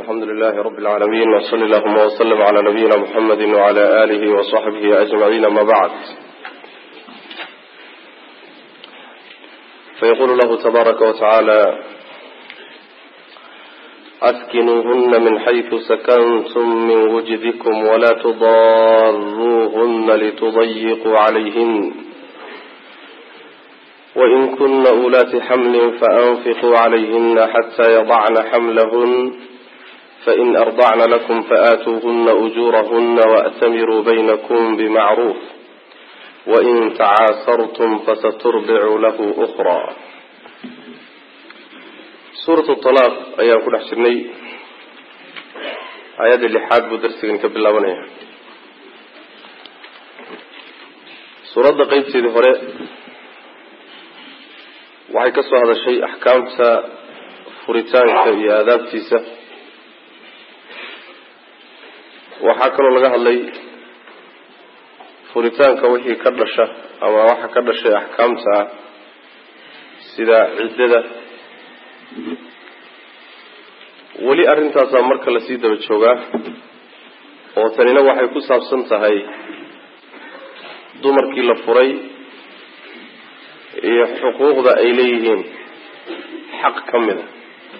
alxamdu lilahi rabi اlcaalamiin wsali allahuma wslm cla nabiyina mxamedi wcla alihi wصaxbihi ajmaciin ama bacd fayqulu lahu tabaaraka watacaala askinuuhuna min xaytu sakantum min wujdikum wla tudaruuhuna litudayiquu calayhin wain kuna ulaati xamlin faanfiquu calayhina xata yadacna xamlahun fain ardacna lakum faatuuhuna ujuurahuna waأtamiruu baynakum bimacruuf wain tacaasartum fasaturdicu lahu ukra suurat talaaq ayaan ku dhex jirnay aayadda lixaad buu darsigan ka bilaabanaya suuradda qeybteedii hore waxay ka soo hadashay axkaamta furitaanka iyo aadaabtiisa waxaa kaloo laga hadlay furitaanka wixii ka dhasha ama waxa ka dhashay axkaamta ah sida ciddada weli arrintaasaa marka lasii daba joogaa oo tanina waxay ku saabsan tahay dumarkii la furay iyo xuquuqda ay leeyihiin xaq ka mid a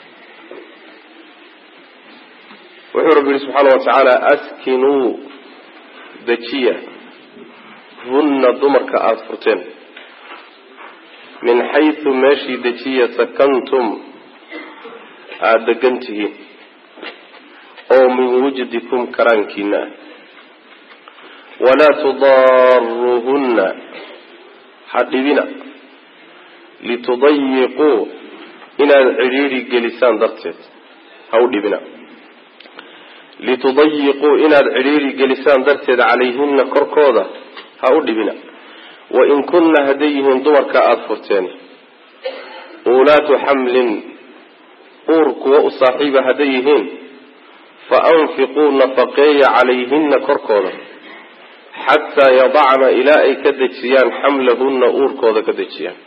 wuxuu rabbi yihi subxaana wa tacaala askinuu dejiya hunna dumarka aada furteen min xaysu meeshii dejiya sakantum aada degan tihiin oo min wujdikum karaankiina ah walaa tudaaruuhunna ha dhibina litudayiquu inaad cidhiidhi gelisaan darteed ha u dhibina litudayiquu inaad cidhiidhi gelisaan darteed calayhina korkooda ha u dhibina wain kunna hadday yihiin dumarka aada furteen uulaatu xamlin uur kuwa u saaxiiba hadday yihiin fa anfiquu nafaqeeya calayhina korkooda xataa yadacna ilaa ay ka dejiyaan xamlahunna uurkooda ka dejiyaan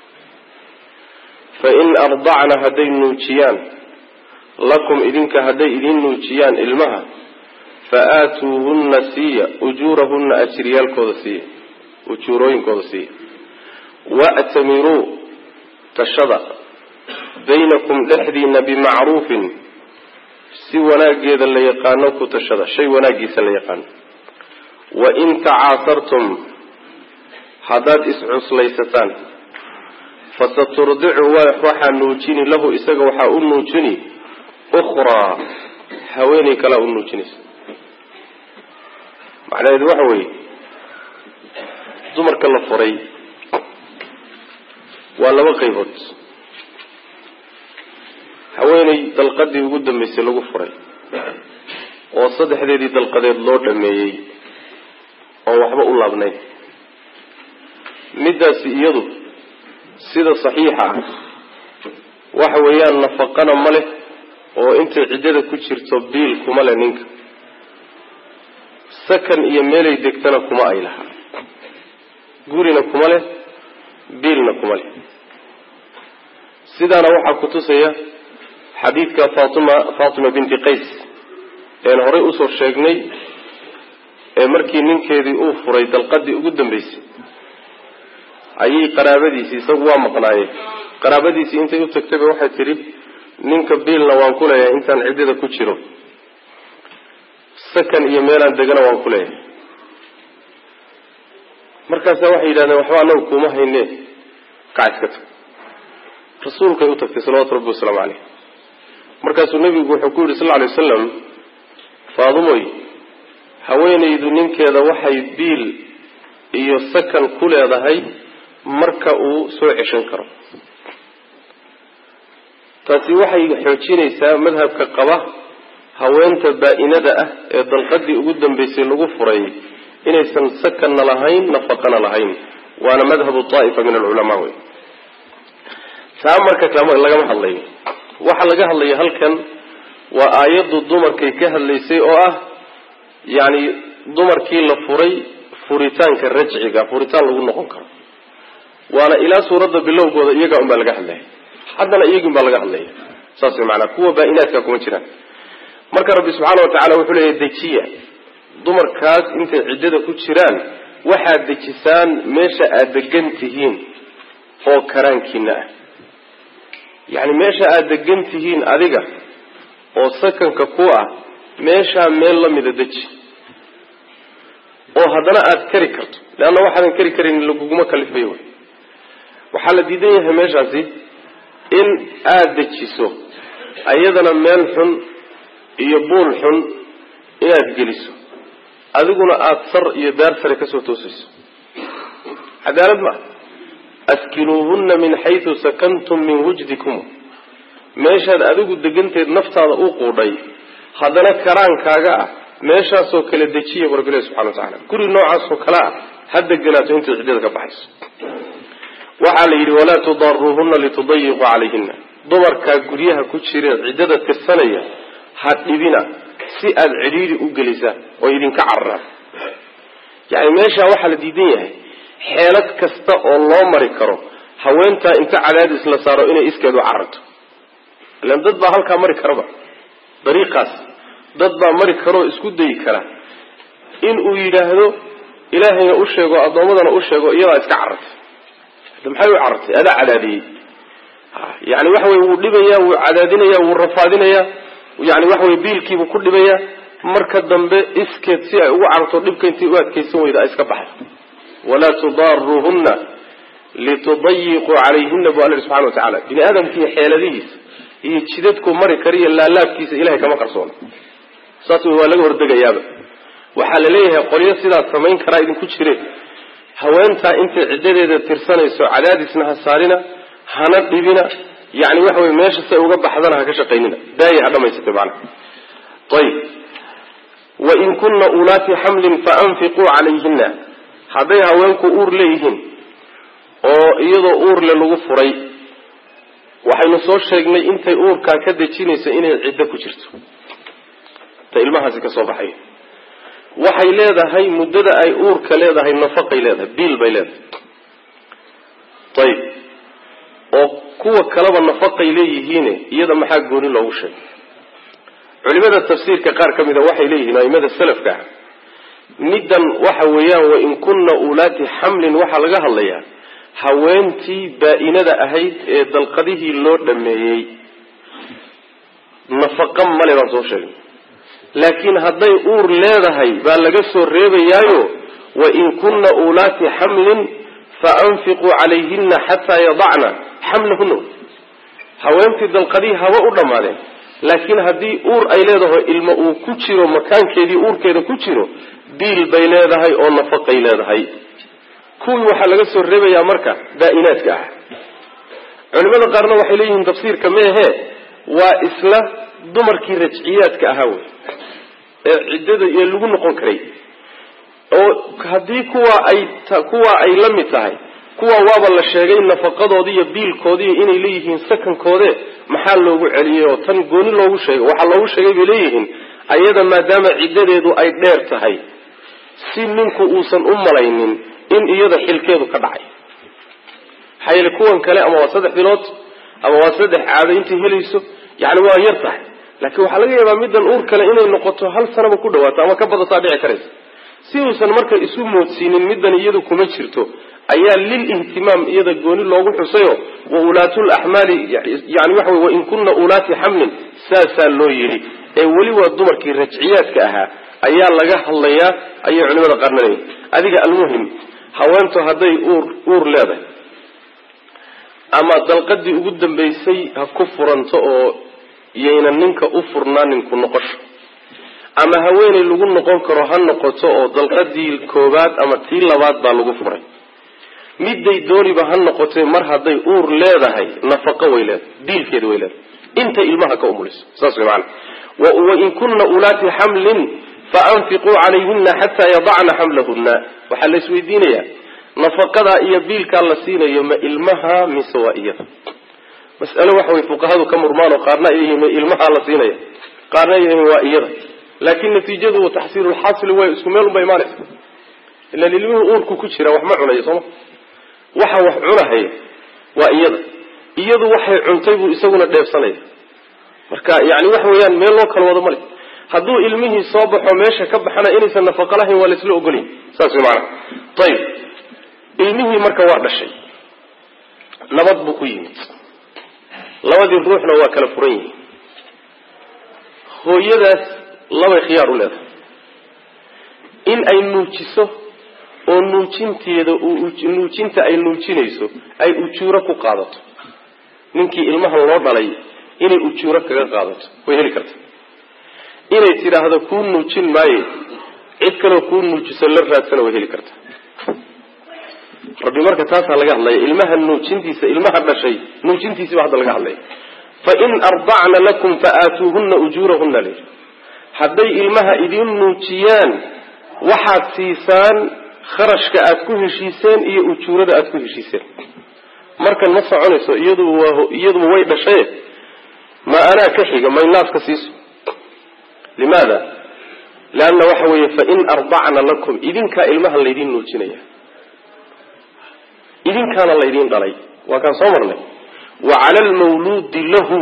fain ardacna hadday nuujiyaan lakum idinka hadday idin nuujiyaan ilmaha fa aatuuhunna siiya ujuurahunna ajriyaalkooda siiya ujuurooyinkooda siiya wa'tamiruu tashada baynakum dhexdiina bimacruufin si wanaageeda la yaqaano ku tashada shay wanaagiisa la yaqaano wain tacaasartum haddaad iscuslaysataan fasaturdicu waxaa nuujini lahu isaga waxaa u nuujini ukhraa haweeney kalaa u nuujinaysa macnaheedu waxa weeye dumarka la furay waa laba qaybood haweeney dalqadii ugu dambeysay lagu furay oo saddexdeedii dalqadeed loo dhameeyey oon waxba u laabnayn middaasi iyadu sida saxiixa ah waxa weeyaan nafaqana ma leh oo intay ciddada ku jirto biil kuma leh ninka sakan iyo meelay degtana kuma ay lahaa gurina kuma leh biilna kuma leh sidaana waxaa ku tusaya xadiidka fatima fatima binti qays een horey usoo sheegnay ee markii ninkeedii uu furay dalqadii ugu dambeysay ayay qaraabadiisii isagu waa maqnaayeen qaraabadiisii intay u tagtayba waxay tidhi ninka biilna waan ku leeyahay intaan ciddada ku jiro sakan iyo meelaan degana waan ku leeyahay markaasa waxay yidhahdeen waxba anagu kuma hayne kac iska tag rasuulkay u tagtay salawatu rabbi wasalaamu caleyh markaasuu nebigu wuxuu ku yidhi sal lla alay wasalam faadumoy haweenaydu ninkeeda waxay biil iyo sakan ku leedahay marka uu soo ceshan karo taasi waxay xoojinaysaa madhabka qaba haweenta baa-inada ah ee dalqadii ugu dambeysay lagu furay inaysan sakanna lahayn nafaqana lahayn waana madhabu daa'ifa min alculamaa wey taa marka lagama hadlayo waxaa laga hadlaya halkan waa aayaddu dumarkay ka hadlaysay oo ah yacni dumarkii la furay furitaanka rajciga furitaan lagu noqon karo waana ilaa suuradda bilowgooda iyagaa un baa laga hadlaya haddana iyagin baa laga hadlaya saas way maanaa kuwa baa-inaadka kuma jiraan marka rabbi subxaana wa tacaala wuxuu leeyahy dejiya dumarkaas intay ciddada ku jiraan waxaad dejisaan meesha aada degan tihiin oo karaankiina ah yacni meesha aada degan tihiin adiga oo sakanka ku ah meeshaa meel la mida deji oo haddana aada kari karto leanna waxaadan kari karin laguguma kalifayo wy waxaa la diidan yahay meeshaasi in aada dejiso ayadana meel xun iyo buul xun inaad geliso adiguna aada sar iyo daar sare kasoo toosayso cadaalad ma askinuuhunna min xaytu sakantum min wujdikum meeshaad adigu deganteed naftaada u quudhay haddana karaankaaga ah meeshaasoo kale dejiya bu rabbilahi subxana wa tacala guri noocaasoo kale ah ha deganaato intay ciddada ka baxayso waxaa la yidhi walaa tudaaruuhunna litudayiquu calayhina dumarkaa guryaha ku jira ciddada tirsanaya ha dhibina si aada cidhiiri u gelisaan oo idinka cararaan yani meeshaa waxaa la diidan yahay xeelad kasta oo loo mari karo haweentaa inta cadaadis la saaro inay iskeed u cararto ilan dad baa halkaa mari karaba dariiqaas dad baa mari karoo isku dayi kara in uu yidhaahdo ilaahayna u sheego addoommadana u sheego iyadaa iska carartay maxay u carartay adaa cadaadiyey yani waxa wey wuu dhibaya wuu cadaadinaya wuu rafaadinaya yani waxa wey biilkiibuu ku dhibaya marka dambe iskeed si ay ugu cararto dhibka intii u adkaysan weyda ay iska baxdo walaa tudaaruuhunna litudayiquu calayhina bu alla subxana wa tacala bini aadamkiiyo xeeladihiisa iyo jidadkuu mari kariyo laalaabkiisa ilahay kama qarsoona saas wey waa laga hordegayaaba waxaa la leeyahay qolyo sidaas samayn karaa idinku jireen haweentaa intay ciddadeeda tirsanayso cadaadisna ha saarina hana dhibina yani waxa wey meesha say uga baxdana ha ka shaqaynina daaya ha dhamaysatay macnaha ayib wain kunna ulaati xamlin faanfiquu calayhina hadday haweenku uur leeyihiin oo iyadoo uurle lagu furay waxaynu soo sheegnay intay uurkaa ka dejinayso inay ciddo ku jirto ta ilmahaasi ka soo baxay waxay leedahay muddada ay uurka leedahay nafaqay leedahay biil bay leedahay ayib oo kuwa kaleba nafaqay leeyihiine iyada maxaa gooni loogu sheegay culimada tafsiirka qaar ka mida waxay leeyihiin aimada salafka ah middan waxa weeyaan wain kunna ulaati xamlin waxaa laga hadlayaa haweentii baa-inada ahayd ee dalqadihii loo dhameeyey nafaqa male baan soo sheegnay laakiin hadday uur leedahay baa laga soo reebayaayo wain kunna ulaati xamlin faanfiquu calayhina xataa yadacna xamlahuna haweentii dalqadihii haba u dhammaadeen laakiin haddii uur ay leedaho ilmo uu ku jiro makaankeedii uurkeeda ku jiro biil bay leedahay oo nafaqay leedahay kuwii waxaa laga soo reebayaa marka baa-inaadka ah culimada qaarna waxay leeyihiin tafsiirka meehe waa isla dumarkii rajciyaadka ahaa wey ee ciddada iyo lagu noqon karay oo haddii kuwa ay kuwa ay la mid tahay kuwa waaba la sheegay nafaqadoodi iyo biilkoodiiyo inay leeyihiin sakankoode maxaa loogu celiyey oo tan gooni loogu sheegay waxaa loogu sheegay bay leeyihiin ayada maadaama ciddadeedu ay dheer tahay si ninku uusan u malaynin in iyada xilkeedu ka dhacay maxaa yeele kuwan kale ama waa saddex bilood ama waa saddex caado intay helayso yani waa yar tahay laakiin waxaa laga yaabaa middan uur kale inay noqoto hal sanaba ku dhawaato ama ka badataa dhici karaysa si uusan marka isu moodsiinin middan iyadu kuma jirto ayaa lil ihtimaam iyada gooni loogu xusayo wa ulaatul axmaali yani waxa wey wain kunna ulaati xamlin saasaa loo yidhi ee weli waa dumarkii rajciyaadka ahaa ayaa laga hadlayaa ayay culimada qaarna leeyihin adiga almuhim haweentu hadday uur uur leedahay ama dalqadii ugu dambaysay ha ku furanto oo yayna ninka u furnaaninku noqosho ama haweeney lagu noqon karo ha noqoto oo dalqadii koobaad ama tii labaad baa lagu furay midday dooniba ha noqotay mar hadday uur leedahay nafaqo way leedahay diilkeeda way leedahay intay ilmaha ka umuliso saas way maana wain kunna ulaati xamlin faanfiquu calayhina xataa yadacna xamlahuna waxaa la isweydiinayaa nafaqadaa iyo biilkaa la siinayo ma ilmaha mise waa iyada mas'alo waxa way fuqahadu ka murmaan oo qaarna ay yihiin ma ilmahaa la siinaya qaarna ay yihiin waa iyada laakiin natiijadu wa taxsiilulxaasili way isku meel unba imaanaysa ilaan ilmihii uurku ku jira wax ma cunayo sooma waxa wax cunahaya waa iyada iyadu waxay cuntay buu isaguna dheebsanaya marka yani waxa weeyaan meel loo kala wado male hadduu ilmihii soo baxo meesha ka baxana inaysan nafaqo lahayn waa laisla ogolyahy saas way maanaa ayib ilmihii marka waa dhashay nabad buu ku yimid labadii ruuxna waa kala furan yihiin hooyadaas labay khiyaar u leedahay in ay nuujiso oo nuujinteeda nuujinta ay nuujinayso ay ujuuro ku qaadato ninkii ilmaha loo dhalay inay ujuuro kaga qaadato way heli karta inay tidhaahdo kuu nuujin maaye cid kaloo kuu nuujiso la raadsana way heli karta rabbi marka taasaa laga hadlaya ilmaha nuujintiisa ilmaha dhashay nuujintiisiiba hadda laga hadlaya fain ardacna lakum faaatuuhuna ujuurahuna l hadday ilmaha idin nuujiyaan waxaad siisaan kharashka aad ku heshiiseen iyo ujuurada aad ku heshiiseen markan ma soconayso iyaduba iyaduba way dhashaye ma anaa ka xiga may naaska siiso limaada leanna waxa weeye fain ardacna lakum idinkaa ilmaha laydin nuujinaya idinkaana laydin dhalay waa kaan soo marnay wa cala almawluudi lahu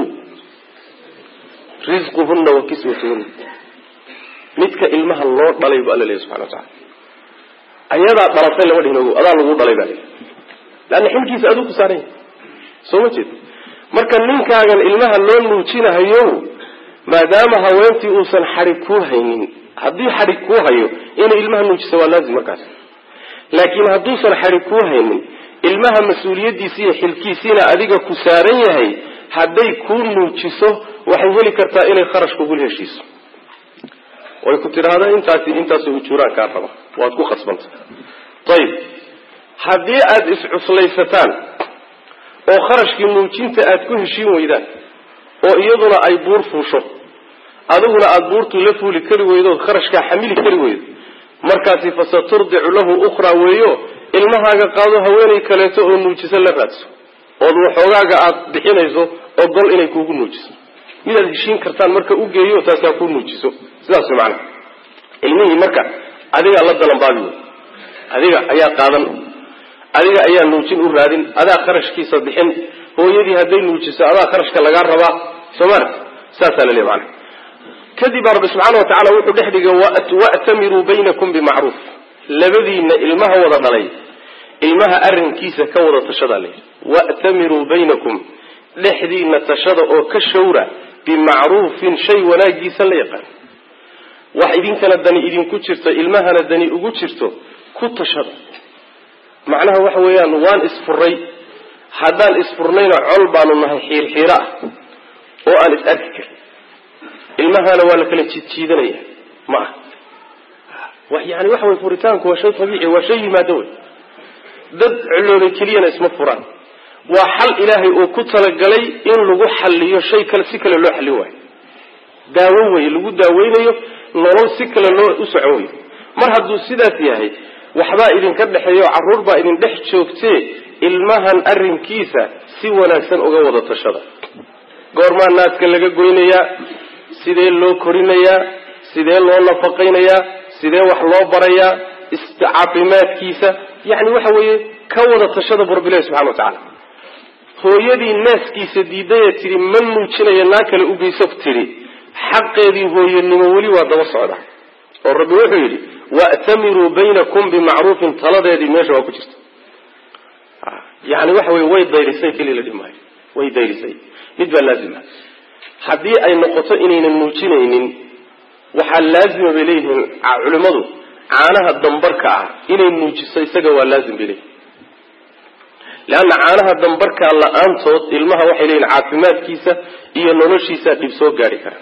risquhuna wa kiswatuhuna midka ilmaha loo dhalay bu alla leeyahy subxana wa tacala ayadaa dhalatay lama dhihin ogo adaa lagu dhalay baa leeyahy leanna xilkiisa aduu ku saaran yahay soo ma jeed marka ninkaagan ilmaha loo nuujinahayo maadaama haweentii uusan xadhig kuu haynin haddii xadhig kuu hayo inay ilmaha nuujiso waa laazim markaas laakiin hadduusan xadhig kuu haynin ilmaha mas-uuliyaddiisi iyo xilkiisiina adiga ku saaran yahay hadday kuu nuujiso waxay heli kartaa inay kharash kugula heshiiso way ku tidhaahda intaasi intaasoo ujuuraan kaa raba waad ku khasbanta ayib haddii aada iscuslaysataan oo kharashkii nuujinta aada ku heshiin weydaan oo iyaduna ay buur fuusho adiguna aada buurtu la fuuli kari weydo ood kharashkaa xamili kari weydo markaasi fasaturdicu lahu ukhraa weeyo ilmahaaga qaado haweenay kaleeto oo nuujiso la raadso ood waxoogaaga aada bixinayso ogol inay kuugu nuujiso midaad heshiin kartaan marka u geeyo taasaa kuu nuujiso sidaas way macanaha ilmihii marka adigaa la dalanbaabi wey adiga ayaa qaadan adiga ayaa nuujin u raadin adaa kharashkiisa bixin hooyadii hadday nuujiso adaa kharashka lagaa rabaa soo maarta saasaa la leey macana kadib baa rabbi subxaana wa tacala wuxuu dhex dhigay wa'tamiruu baynakum bimacruuf labadiina ilmaha wada dhalay ilmaha arrinkiisa ka wada tashadaa layidhi wa'tamiruu baynakum dhexdiina tashada oo ka shawra bimacruufin shay wanaagiisa la yaqaan wax idinkana dani idinku jirto ilmahana dani ugu jirto ku tashada macnaha waxa weeyaan waan isfuray haddaan isfurnayna col baanu nahay xiirxiiro ah oo aan is arki karin ilmahana waa la kala jiidjiidanaya ma ah yani waxa wey furitaanku waa shay abiici waa shay yimaado wey dad culooday keliyana isma furaan waa xal ilaahay uu ku talagalay in lagu xaliyo shay kale si kale loo xallin waayo daawo wey lagu daaweynayo nolol si kale loo u socon wey mar hadduu sidaas yahay waxbaa idinka dhexeeya oo carruur baa idin dhex joogtee ilmahan arrinkiisa si wanaagsan uga wada tashada goormaa naaska laga goynayaa sidee loo korinayaa sidee loo nafaqaynayaa sidee wax loo barayaa caafimaadkiisa yani waxa weeye ka wada tashada bu rabbilahi subxana wa tacaala hooyadii naaskiisa diidayee tidhi ma nuujinaya naa kale ugeyso tidhi xaqeedii hooyanimo weli waa daba socda oo rabbi wuxuu yidhi wa'tamiruu baynakum bimacruufin taladeedii meesha waa ku jirta yani waxa wey way dayrisay keliya la dhimaayo way dayrisay mid baa laazima haddii ay noqoto inaynan nuujinaynin waxaa laazima bay leeyihiin culimmadu caanaha dambarka ah inay nuujiso isaga waa laazim bay leeyihin leanna caanaha dambarkaa la-aantood ilmaha waxay leeyihin caafimaadkiisa iyo noloshiisa dhib soo gaari kara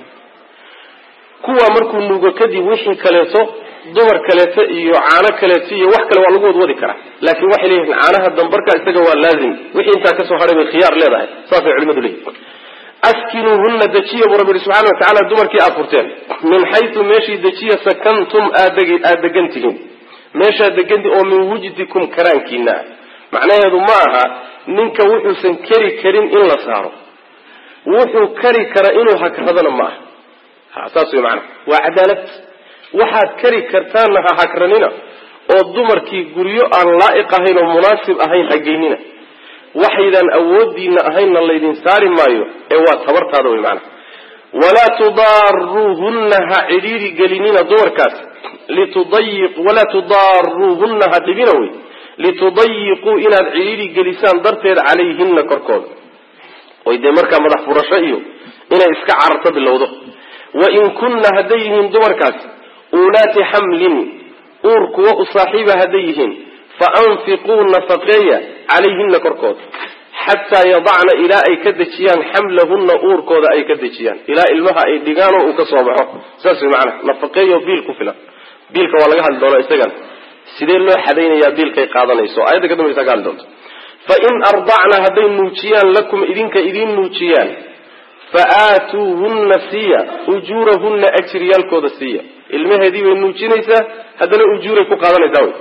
kuwaa markuu nuugo kadib wixii kaleeto dumar kaleeto iyo caano kaleeto iyo wax kale waa lagu wadwadi karaa laakiin waxay leeyihin caanaha dambarka isaga waa laazim wixii intaa kasoo hadhay bay khiyaar leedahay saasay culimadu leeyihin askinuuhuna dejiya buu rabbi subxana wa tacala dumarkii aad furteen min xaytu meeshii dejiya sakantum aada degan tihiin meeshaad degantihin oo min wujdikum karaankiina ah macnaheedu ma aha ninka wuxuusan keri karin in la saaro wuxuu kari kara inuu hakradana ma aha saas wey maanaa waa cadaalad waxaad kari kartaanna ha hakranina oo dumarkii guryo aan laa'iq ahayn oo munaasib ahayn hageynina waxaydaan awoodiina ahaynna laydin saari maayo ee waa tabartaada wey maanaa walaa tudaaruuhunna ha cidhiiri gelinina dumarkaas litudayi walaa tudaaruuhunna ha dhibina wey litudayiquu inaad cidhiiri gelisaan darteed calayhina korkooda oy dee markaa madax furasho iyo inay iska cararto bilowdo wain kunna hadday yihiin dumarkaas uulaati xamlin uur kuwa u saaxiiba hadday yihiin fa anfiquu nafaqeeya calayhina korkooda xataa yadacna ilaa ay ka dejiyaan xamlahunna uurkooda ay ka dejiyaan ilaa ilmaha ay dhigaanoo uu ka soo baxo saas way macanaha nafaqeeyo biil ku filan biilka waa laga hadli doonaa isagana sidee loo xadaynayaa biilkay qaadanayso aayadda ka dambaysa ka hadli doonto fa in ardacna hadday nuujiyaan lakum idinka idiin nuujiyaan fa aatuuhunna siiya ujuurahunna ajriyaalkooda siiya ilmaheedii bay nuujinaysaa haddana ujuuray ku qaadanaysaa wy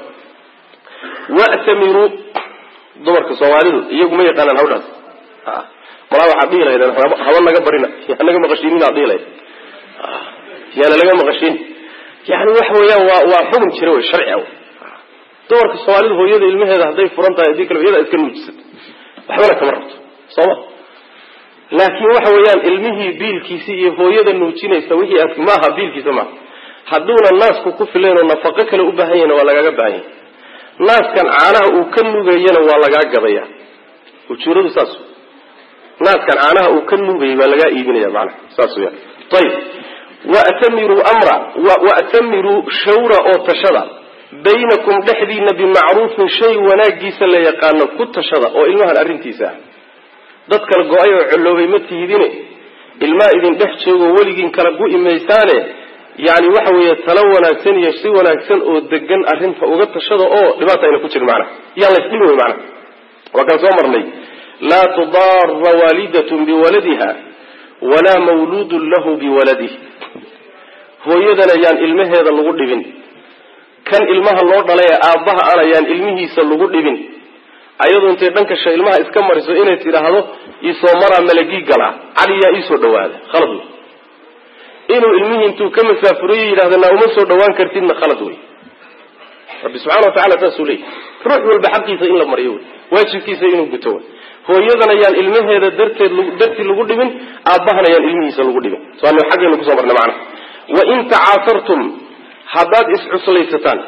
wa'tamiruu dumarka soomaalidu iyagu ma yaqaanaan hawdhaas malaa waxaad dhihi lahaydeen haba naga barina yaa naga maqashiinin aad dhihi lahayd yaana laga maqashiin yani waxa weeyaan waa waa xukun jira wey sharci a dumarka soomaalidu hooyada ilmaheeda hadday furan tahay haddii kale iyada iska nuujisato waxbana kama rabto sooma laakiin waxa weeyaan ilmihii biilkiisi iyo hooyada nuujinaysa wixii aad maaha biilkiisa maaha hadduuna naasku ku filayn oo nafaqo kale u baahan yahna waa lagaaga baahan yahy naaskan caanaha uu ka nugayana waa lagaa gadaya ujuuradu saas naaskan caanaha uu ka nugayay baa lagaa iibinaya macnaha saas weyaan ayib wa'tamiruu amra wa'tamiruu shawra oo tashada baynakum dhexdiina bimacruufin shay wanaagiisa la yaqaano ku tashada oo ilmahan arrintiisa ah dad kala go-ay oo colloobay ma tihidine ilmaa idin dhex joogo weligiin kala gu-i maysaane yani waxa weeye talo wanaagsan iyo si wanaagsan oo degan arrinta uga tashada oo dhibaata ayna ku jirin macnaha yaan la isdhimi wey macnaha waa kaan soo marnay laa tudaara waalidatun biwaladiha walaa mawluudun lahu biwaladih hooyadana yaan ilmaheeda lagu dhibin kan ilmaha loo dhalay ee aabbaha ana yaan ilmihiisa lagu dhibin ayadu intay dhankasha ilmaha iska mariso inay tidhaahdo iisoo maraa malagii galaa caliyaa iisoo dhawaada khalad wey inuu ilmihii intuu ka masaafuriyo yidhahdo naa uma soo dhawaan kartidna khalad wey rabbi subxana wa tacala saasuu leeyay ruux walba xaqiisa in la mariyo wey waajibkiisa inuu guto wey hooyadana yaan ilmaheeda darteed dartii lagu dhibin aabbahana yaan ilmihiisa lagu dhibin soanu xaggaynu kusoo marnay macnaha wain tacaasartum haddaad iscuslaysataan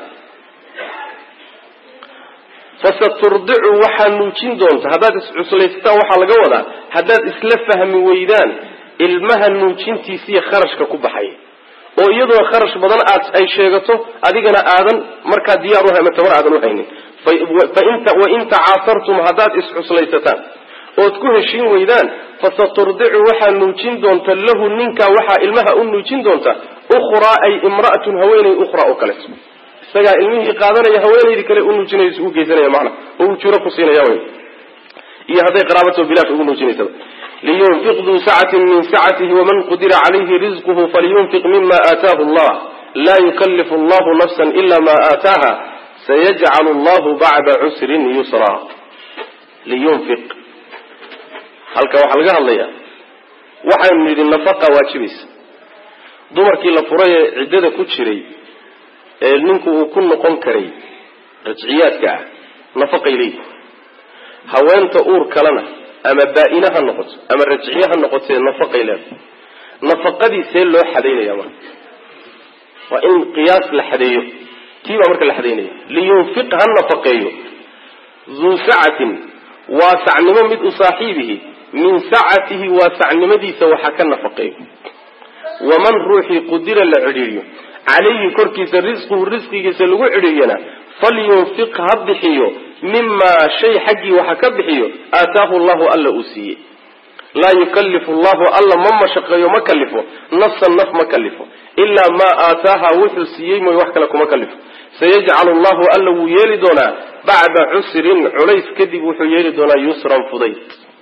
fasaturdicu waxaa nuujin doonta haddaad iscuslaysataan waxaa laga wadaa haddaad isla fahmi weydaan ilmaha nuujintiisiiyo kharashka ku baxay oo iyadoo kharash badan aad ay sheegato adigana aadan markaa diyaar u ama tabar aadan u haynin wain tacaasartum haddaad iscuslaysataan ood ku heshiin weydaan fasaturdicu waxaa nuujin doonta lahu ninkaa waxaa ilmaha u nuujin doonta ukhraa ay imra'atun haweeney ukhraa oo kaleeto isagaa ilmihii qaadanaya haweenaydii kale u nuujinaysa u geysanaya macna oo uu juro ku siinaya wey iyo hadday qaraabato bilaash ugu nuujinaysaba liyunfiq duu sacatin min sacatihi waman qudira calayhi rizquhu falyunfiq mima aataahu allah laa yukallifu allahu nafsan ila ma aataaha sayajcalu allahu bacda cusrin yusra liyunfiq halka waxaa laga hadlayaa waxaynu yidhi nafaqa waajibaysa dumarkii la furay ee ciddada ku jiray ee ninku uu ku noqon karay rajciyaadka ah nafaqay leeyihi haweenta uur kalena ama baa-ine ha noqoto ama rajciye ha noqotee nafaqay leedahay nafaqadii see loo xadaynaya marka waa in qiyaas la xadeeyo tii baa marka la xadaynaya liyunfiq ha nafaqeeyo duu sacatin waasacnimo mid u saaxiibihi min sacatihi waasacnimadiisa waxa ka nafaqeeyo waman ruuxii qudira la cidhiiriyo calayhi korkiisa risquhu risqigiisa lagu cidhiiriyana falyunfiq ha bixiyo mimaa shay xaggii waxa ka bixiyo aataahu llahu alla uu siiyey laa yukallifu llahu alla ma mashaqeeyo ma kalifo nafsan naf ma kalifo ilaa maa aataaha wuxuu siiyey mooy wax kale kuma kalifo sayajcalu llahu alla wuu yeeli doonaa bacda cusrin culays kadib wuxuu yeeli doonaa yusran fudayd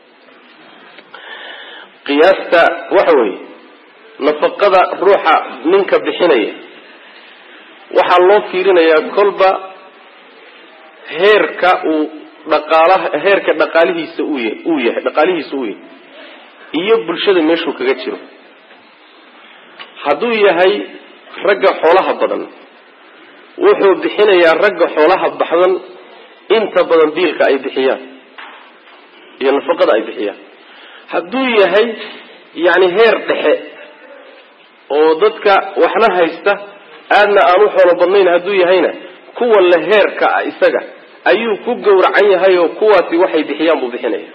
qiyaasta waxa weeye nafaqada ruuxa ninka bixinaya waxaa loo fiirinayaa kolba heerka uu dhaqaalaha heerka dhaqaalihiisa uu ya uu yahay dhaqaalihiisa uu yahay iyo bulshada meeshuu kaga jiro hadduu yahay ragga xoolaha badan wuxuu bixinayaa ragga xoolaha baxdan inta badan biilka ay bixiyaan iyo nafaqada ay bixiyaan hadduu yahay yani heer dhexe oo dadka waxna haysta aadna aan u xoolo badnayn hadduu yahayna kuwa la heerka ah isaga ayuu ku gowracan yahay oo kuwaasi waxay bixiyaan buu bixinaya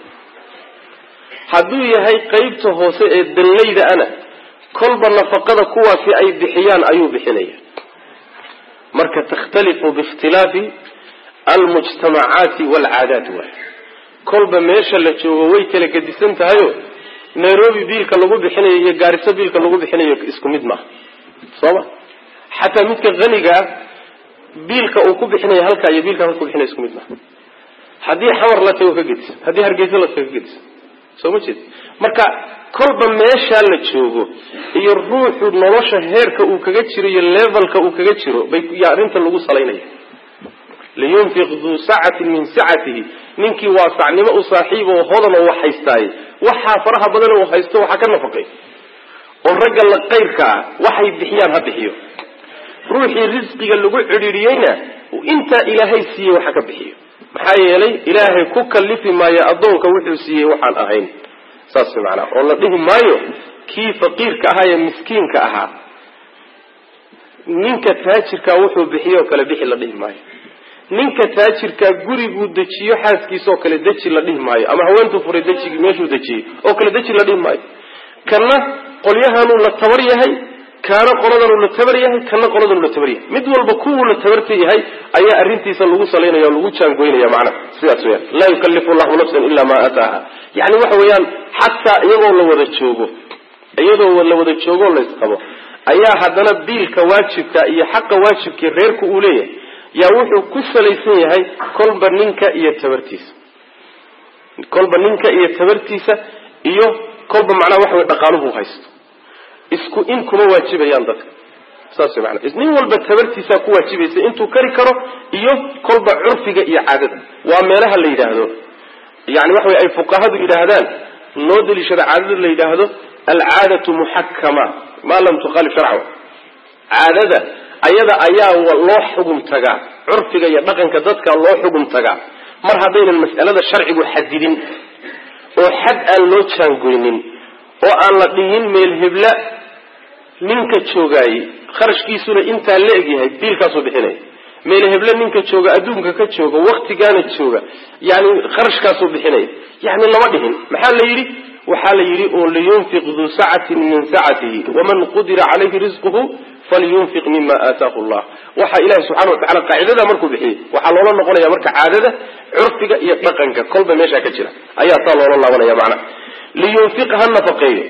hadduu yahay qeybta hoose ee dallayda ana kolba nafaqada kuwaasi ay bixiyaan ayuu bixinaya marka takhtalifu biikhtilaafi almujtamacaati waalcaadaat waay kolba meesha la joogo way kala gedisan tahayo nairobi biilka lagu bixinayo iyo gaariso biilka lagu bixinayo isku mid maaha soo ma xataa midka haniga ah biilka uu ku bixinaya halkaa iyo biilka halka ku bixinaya isku mid maaha haddii xamar la tago ka gedisan haddii hargeysa la tago ka gedisan soo ma jeed marka kolba meeshaa la joogo iyo ruuxu nolosha heerka uu kaga jiro iyo levelka uu kaga jiro bay y arrinta lagu salaynaya liyunfiq duu sacatin min sacatihi ninkii waasacnimo u saaxiib oo hodan oo wax haystaaye waxaa faraha badan uu haysto waxaa ka nafaqay oo ragga la qayrka ah waxay bixiyaan ha bixiyo ruuxii risqiga lagu cidhiidhiyeyna intaa ilaahay siiyey waxa ka bixiyo maxaa yeelay ilaahay ku kalifi maayo addoonka wuxuu siiyey waxaan ahayn saas macnaa oo la dhihi maayo kii faqiirka ahaa ee miskiinka ahaa ninka taajirkaa wuxuu bixiyo oo kale bixi la dhihi maayo ninka taajirkaa guriguu dejiyo xaaskiisaoo kale deji la dhihi maayo ama haweentuu furay dejigii meeshuu dejiyey oo kale deji la dhihi maayo kana qolyahanuu la tabar yahay kaana qoladanuu la tabar yahay kana qoladanuu la tabar yahay mid walba kuwuu la tabarta yahay ayaa arrintiisa lagu salaynaya oo lagu jaangoynaya macnaha sidaas weyaan laa yukallifu llahu nafsan ilaa maa aataaha yani waxa weeyaan xataa iyagoo la wada joogo iyadoo la wada joogoo la isqabo ayaa haddana biilka waajibka iyo xaqa waajibkii reerku uu leeyahay yaa wuxuu ku salaysan yahay kolba ninka iyo tabartiisa kolba ninka iyo tabartiisa iyo kolba macnaha waxa wey dhaqaaluhu haysto isku in kuma waajibayaan dadka saas mana nin walba tabartiisaa ku waajibaysa intuu kari karo iyo kolba curfiga iyo caadada waa meelaha la yidhaahdo yani waxa wey ay fuqahadu yidhaahdaan noo daliishada caadada la yidhaahdo alcaadatu muxakama maa lam tukhaalif sharca caadada ayada ayaa loo xugum tagaa curfiga iyo dhaqanka dadka loo xugum tagaa mar haddaynan mas'alada sharcigu xadidin oo xad aan loo jaangoynin oo aan la dhihin meel hebla ninka joogaayey kharashkiisuna intaa la egyahay biilkaasuu bixinaya meel heble ninka jooga adduunka ka jooga waktigaana jooga yani kharashkaasuu bixinaya yani lama dhihin maxaa la yidhi waxaa la yidhi oo liyunfiq duu sacatin min sacatihi waman qudira calayhi risquhu falyunfiq mima aataahu llah waxa ilahi subxana watacala qaacidada markuu bixiyey waxaa loola noqonaya marka caadada curfiga iyo dhaqanka kolba meeshaa ka jira ayaa saa loola laabanaya macnaha liyunfiq ha nafaqeeyo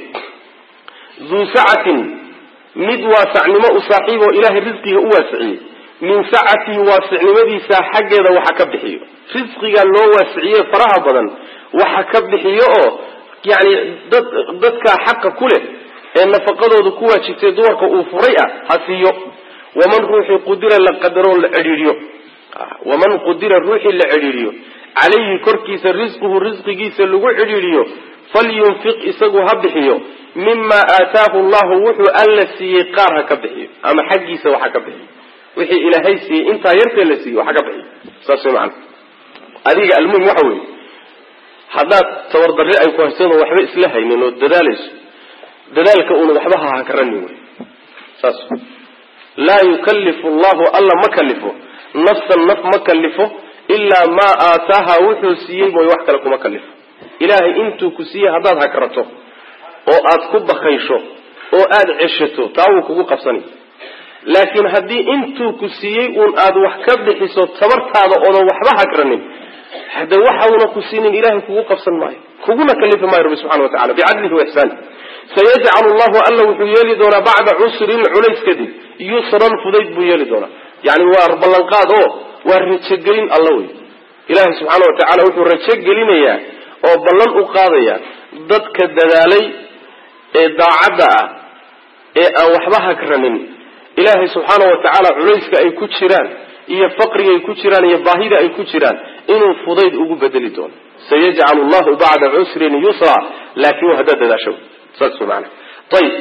duu sacatin mid waasacnimo u saaxiib oo ilaahay risqiga u waasiciyey min sacatihi waasicnimadiisa xaggeeda waxa ka bixiyo risqiga loo waasiciye faraha badan waxa ka bixiyo oo yani dad dadka xaqa ku leh ee nafaqadooda ku waajibtay dumarka uu furay ah ha siiyo waman ruuxii qudira la qadaroo la cidhiidhiyo waman qudira ruuxii la cidhiidhiyo calayhi korkiisa risquhu risqigiisa lagu cidhiidhiyo falyunfiq isagu ha bixiyo mima aataahu llahu wuxuu alla siiyey qaar ha ka bixiyo ama xaggiisa waxa ka bixiyo wixii ilaahay siiyey intaa yartee la siiyey waxa ka bixiyo saas way macana adiga almuhim waxa weeye haddaad tabardarri ay ku haysadoo waxba isla haynin oo dadaalayso dadaalka uuna waxba ha hakarani wey saas laa yukallifu allahu alla ma kalifo nafsan naf ma kalifo ilaa maa aataaha wuxuu siiyey mooy wax kale kuma kalifo ilaahay intuu ku siiyey haddaad hakarato oo aad ku bakaysho oo aada ceshato taa wuu kugu qabsanay laakiin haddii intuu ku siiyey uun aad wax ka bixiso tabartaada oodan waxba hakranin hade waxauna ku siinin ilahay kugu qabsan maayo kuguna kalifi maayo rabbi subxana watacala bicadlihi waixsaani sayajcalu llahu alla wuxuu yeeli doonaa bacda cusrin culays kadib yusran fudayd buu yeeli doonaa yani waa ballanqaad oo waa rajogelin alla wey ilahay subxaana watacala wuxuu rajogelinayaa oo ballan u qaadaya dadka dadaalay ee daacadda ah ee aan waxba hakranin ilaahay subxaana watacaala culayska ay ku jiraan iyo faqriga ay ku jiraan iyo baahida ay ku jiraan inuu fudayd ugu bedeli doono sayajcalu llahu bacda cusrin yusra laakin waa haddaad dadaasho saas maana ayib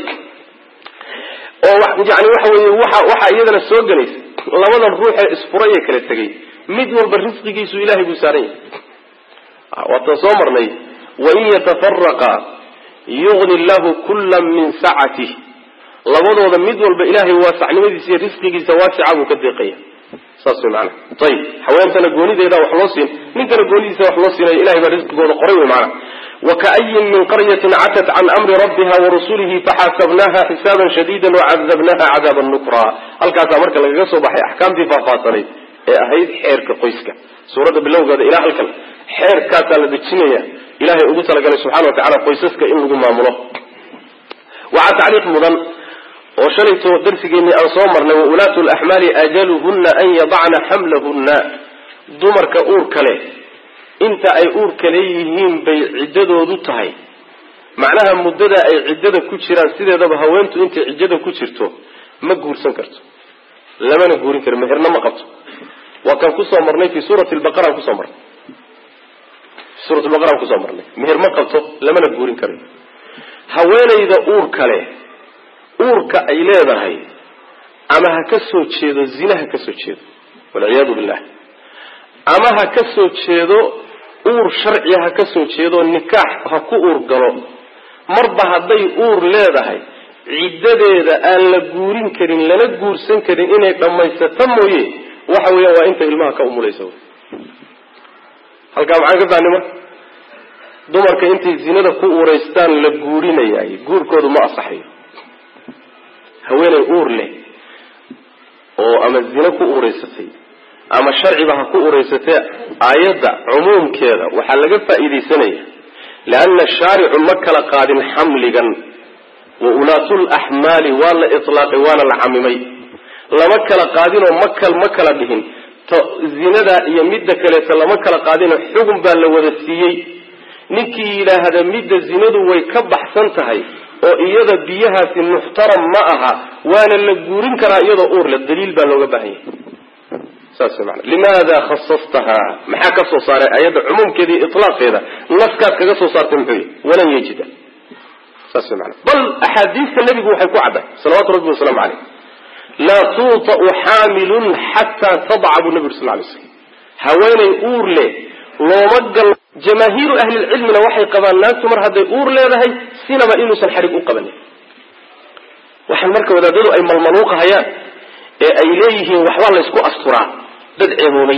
oo yani waxa weye waxa waxaa iyadana soo gelaysa labadan ruux ee isfuray ee kala tegay mid walba risqigiisu ilahay buu saaran yahay waatan soo marnay wain yatafaraqa yugni llahu kula min sacatih labadooda mid walba ilaahay waasacnimadiisa iyo risqigiisa waasica buu ka deeqaya saas way maanaa ayib haweentana goonideeda wax loo siin ninkana goonidiisa wax loo siinayo ilahay baa risqigooda qoray wey maanaa wakaayin min qaryatin catat can amri rabbiha warusulihi faxaasabnaha xisaaban shadiida wacadabnaha cadaaban nukra halkaasaa marka lagaga soo baxay axkaamtii faahfaahsanayd ee ahayd xeerka qoyska suuradda bilowgeeda ilaa halkan xeerkaasaa la dejinaya ilahay ugu talagalay subxana wa tacala qoysaska in lagu maamulo waxaa tacliiq mudan oo shalayto darsigeennii aan soo marnay waulaatu laxmaali ajaluhunna an yadacna xamlahunna dumarka uurka leh inta ay uurka leeyihiin bay ciddadoodu tahay macnaha muddada ay ciddada ku jiraan sideedaba haweentu intay ciddada ku jirto ma guursan karto lamana guurin karo meherna ma qabto waa kaan kusoo marnay fi suurati lbaqaraan kusoo marnay fi suurat lbaqaraan kusoo marnay meher ma qabto lamana guurin karayo haweenayda uurka leh uurka ay leedahay ama ha ka soo jeedo zina ha ka soo jeedo walciyaadu billah ama ha ka soo jeedo uur sharciya ha ka soo jeedo nikaax ha ku uur galo marba hadday uur leedahay ciddadeeda aan la guurin karin lana guursan karin inay dhammaysato mooye waxa weeyaan waa inta ilmaha ka umulaysa halkaa maxaan ka fahni marka dumarka intay zinada ku uuraystaan la guurinayaay guurkoodu ma asaxayo haweeney uur leh oo ama zino ku uuraysatay ama sharciba ha ku uuraysatee aayadda cumuumkeeda waxaa laga faa'iidaysanaya leanna shaaricu ma kala qaadin xamligan wa ulaatul axmaali waa la itlaaqay waana la camimay lama kala qaadinoo makal ma kala dhihin to zinada iyo midda kaleeto lama kala qaadinoo xugun baa la wada siiyey ninkii yidhaahda midda zinadu way ka baxsan tahay oo iyada biyahaasi muxtaram ma aha waana la guurin karaa iyadoo uurle daliil baa looga baahan yahay saas way maana limaada khasastahaa maxaa ka soo saaray ayadda cumuumkeeda iyo itlaaqeeda naskaad kaga soo saartay muxuu yihi walan yajida saas way maana bal axaadiista nebigu waxay ku cadday salawatu rabbi wasalaamu caleyh laa tuuta'u xaamilun xataa tadca buu nebi uri sal lay slam haweenay uur leh looma gal jamaahiiru ahlilcilmina waxay qabaan naagtu mar hadday uur leedahay sinaba inuusan xadhig u qabanin waxaan marka wadaadadu ay malmaluuqahayaan ee ay leeyihiin waxbaa laysku asturaa dad ceeboobay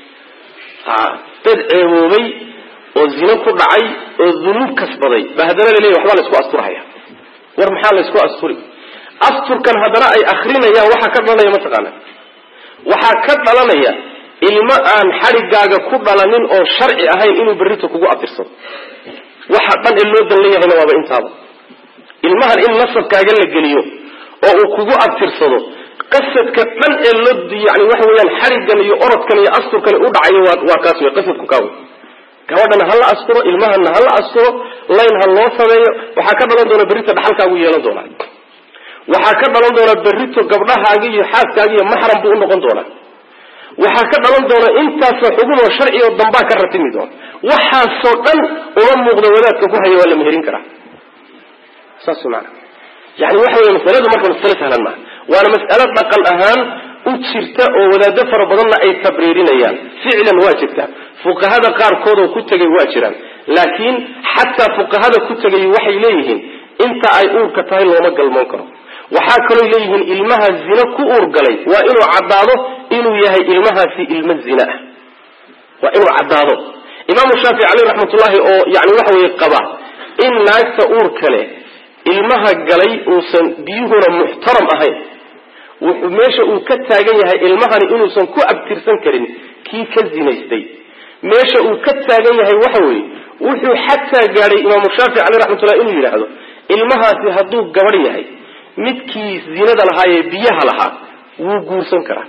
a dad ceeboobay oo zino ku dhacay oo dunuub kasbaday ba haddana laleeyahy waxbaa laysku asturahaya war maxaa laysku asturi asturkan haddana ay akrinayaan waxaa ka dhalanaya mataqaana waxaa ka dhalanaya ilmo aan xadhigaaga ku dhalanin oo sharci ahayn inuu berrito kugu abtirsado waxa dhan ee loo dan leeyahayna waaba intaaba ilmahan in nasabkaaga la geliyo oo uu kugu abtirsado qasadka dhan ee loo yani waxa weeyaan xadhiggan iyo orodkan iyo asturkan u dhacayo waa waa kaas wey qasadku kaa wey gabadhana ha la asturo ilmahana ha la asturo layn ha loo sameeyo waxaa ka dhalan doona berrito dhaxalkaagu yeelan doonaa waxaa ka dhalan doona berrito gabdhahaagi iyo xaaskaagi iyo maxram buu unoqon doonaa waxaa ka dhalan doona intaasoo xubun oo sharci oo dambaa ka ratimi doona waxaasoo dhan uma muuqda wadaadka ku haya waa la meherin karaa saas maana yani waxa wey masaladu marka masale sahlan maaha waana mas'alo dhaqan ahaan u jirta oo wadaado fara badanna ay tabriirinayaan ficlan waa jirta fuqahada qaarkoodoo ku tegay waa jiraan laakiin xataa fuqahada ku tegay waxay leeyihiin inta ay uurka tahay looma galmoon karo waxaa kaloo leeyihiin ilmaha zino ku uurgalay waa inuu caddaado inuu yahay ilmahaasi ilmo zina ah waa inuu caddaado imaamu shaafici caleyh raxmatullaahi oo yani waxa weye qaba in naagta uurka leh ilmaha galay uusan biyuhuna muxtaram ahayn wuxuu meesha uu ka taagan yahay ilmahani inuusan ku abtirsan karin kii ka zinaystay meesha uu ka taagan yahay waxa weeye wuxuu xataa gaadhay imaamu shaafici caleyh raxmatullahi inuu yidhaahdo ilmahaasi hadduu gabadh yahay midkii zinada lahaa ee biyaha lahaa wuu guursan karaa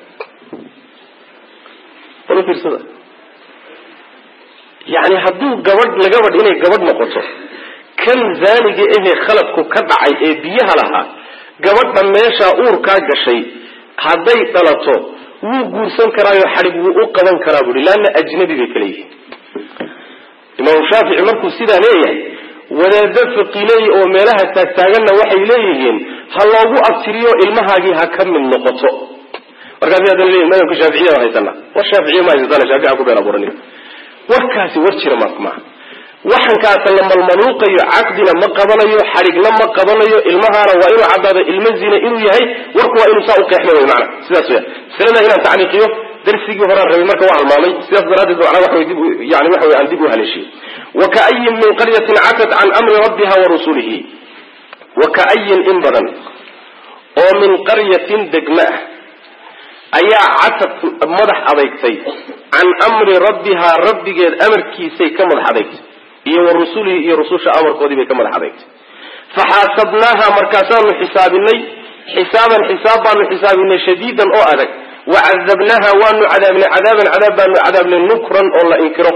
fiirsada yani hadduu gabadh lagabadh inay gabadh noqoto kan zaaniga ahee khaladku ka dhacay ee biyaha lahaa gabadha meeshaa uurkaa gashay hadday dhalato wuu guursan karaayo xadhig wuu u qaban karaa buui laanna ajnabi bay kala yihiin imaamu shaafici markuu sidaa leeyahay wadaado faqileey oo meelaha taagtaaganna waxay leeyihiin ha loogu abtiriyo ilmahaagii ha ka mid noqoto markaasi haddana leeyihin madhabka shaaficiya haysana war shaaficiya ma haysatana shaafici ku been abuuranina warkaasi war jira ma maaha waxankaasa la malmaluuqayo caqdina ma qabanayo xadhigna ma qabanayo ilmahaana waa inuu caddaado ilmo zina inuu yahay warku waa inuu saa u qeexma wey maana sidaas weya masalada inaan tacliiqiyo darsigii horaan rabay marka waa halmaamay sidaas daraaddeed macnaa waxa way dib yani waxa way aan dib u haleeshiyey wakaayin min qaryatin catat can amri rabbiha wa rusulihi wakaayin in badan oo min qaryatin degma ah ayaa catad madax adeygtay can amri rabbihaa rabbigeed amarkiisay ka madax adeygtay iyo wa rusulihi iyo rususha amarkoodii bay ka madax adeygtay faxaasabnaaha markaasaanu xisaabinay xisaaban xisaab baanu xisaabinay shadiidan oo adag wacadabnaaha waanu cadaabnay cadaaban cadaab baanu cadaabnay nukran oo la inkiro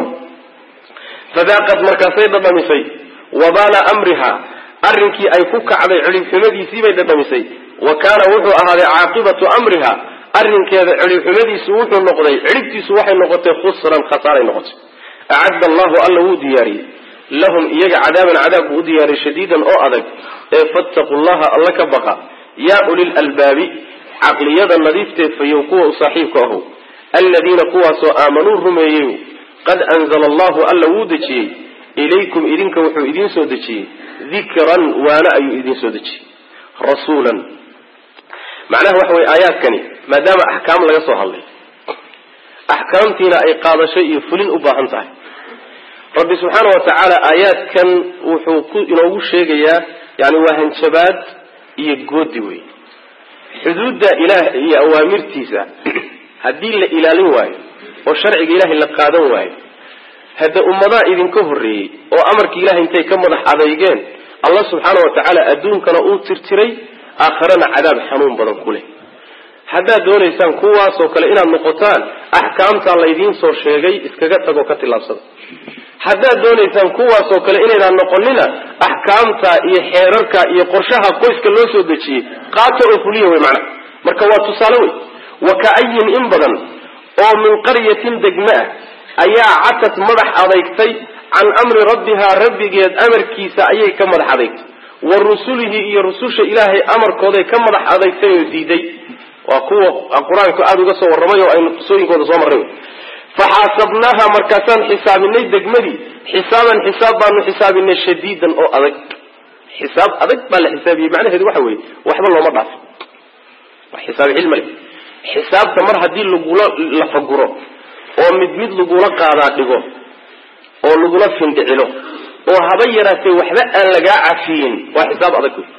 fadaaqad markaasay dhadhamisay wabaala amriha arrinkii ay ku kacday cidhibxumadiisii bay dhadhamisay wa kaana wuxuu ahaaday caaqibatu amriha arrinkeeda cidhibxumadiisu wuxuu noqday cidhibtiisu waxay noqotay khusran khasaaray noqotay acadda allahu alla wuu diyaariyey lahum iyaga cadaaban cadaab buu u diyaariyey shadiidan oo adag ee fattaqu llaha alla ka baqa yaa ulil albaabi caqliyada nadiifteed fayow kuwa u saaxiibka ahow aladiina kuwaasoo aamanuu rumeeyey qad anzala allahu alla wuu dejiyey ilaykum idinka wuxuu idiin soo dejiyey dikran waana ayuu idiin soo dejiyey rasuulan macnaha waxa weye aayaadkani maadaama axkaam laga soo hadlay axkaamtiina ay qaadasho iyo fulin u baahan tahay rabbi subxaana wa tacaala aayaadkan wuxuu ku inoogu sheegayaa yani waa hanjabaad iyo goodi wey xuduudda ilaah iyo awaamirtiisa haddii la ilaalin waayo oo sharciga ilaahay la qaadan waayo hadda ummadaha idinka horreeyey oo amarkii ilahay intay ka madax adeygeen allah subxaana wa tacaala adduunkana uu tirtiray aakharana cadaab xanuun badan ku leh haddaad doonaysaan kuwaasoo kale inaad noqotaan axkaamtaa laydiin soo sheegay iskaga tagoo ka tillaabsada haddaad doonaysaan kuwaasoo kale inaydaan noqonina axkaamta iyo xeerarka iyo qorshaha qoyska loo soo dejiyey qaato oo fuliya wey macna marka waa tusaale wey wa ka-ayin in badan oo min qaryatin degme ah ayaa catad madax adeygtay can amri rabbihaa rabbigeed amarkiisa ayay ka madax adeygtay wa rusulihi iyo rususha ilaahay amarkooday ka madax adeygtay oo diiday waa kuwa qur-aanku aada uga soo warramay oo aynu qisooyinkooda soo marray faxaasabnaaha markaasaan xisaabinay degmadii xisaaban xisaab baanu xisaabinay shadiidan oo adag xisaab adag baa la xisaabiyey macnaheedu waxa weeye waxba looma dhaafo xisaab cilmi le xisaabta mar haddii lagula lafaguro oo mid mid lagula qaadaa dhigo oo lagula findhicilo oo haba yaraatee waxba aan lagaa cafiyin waa xisaab adag wey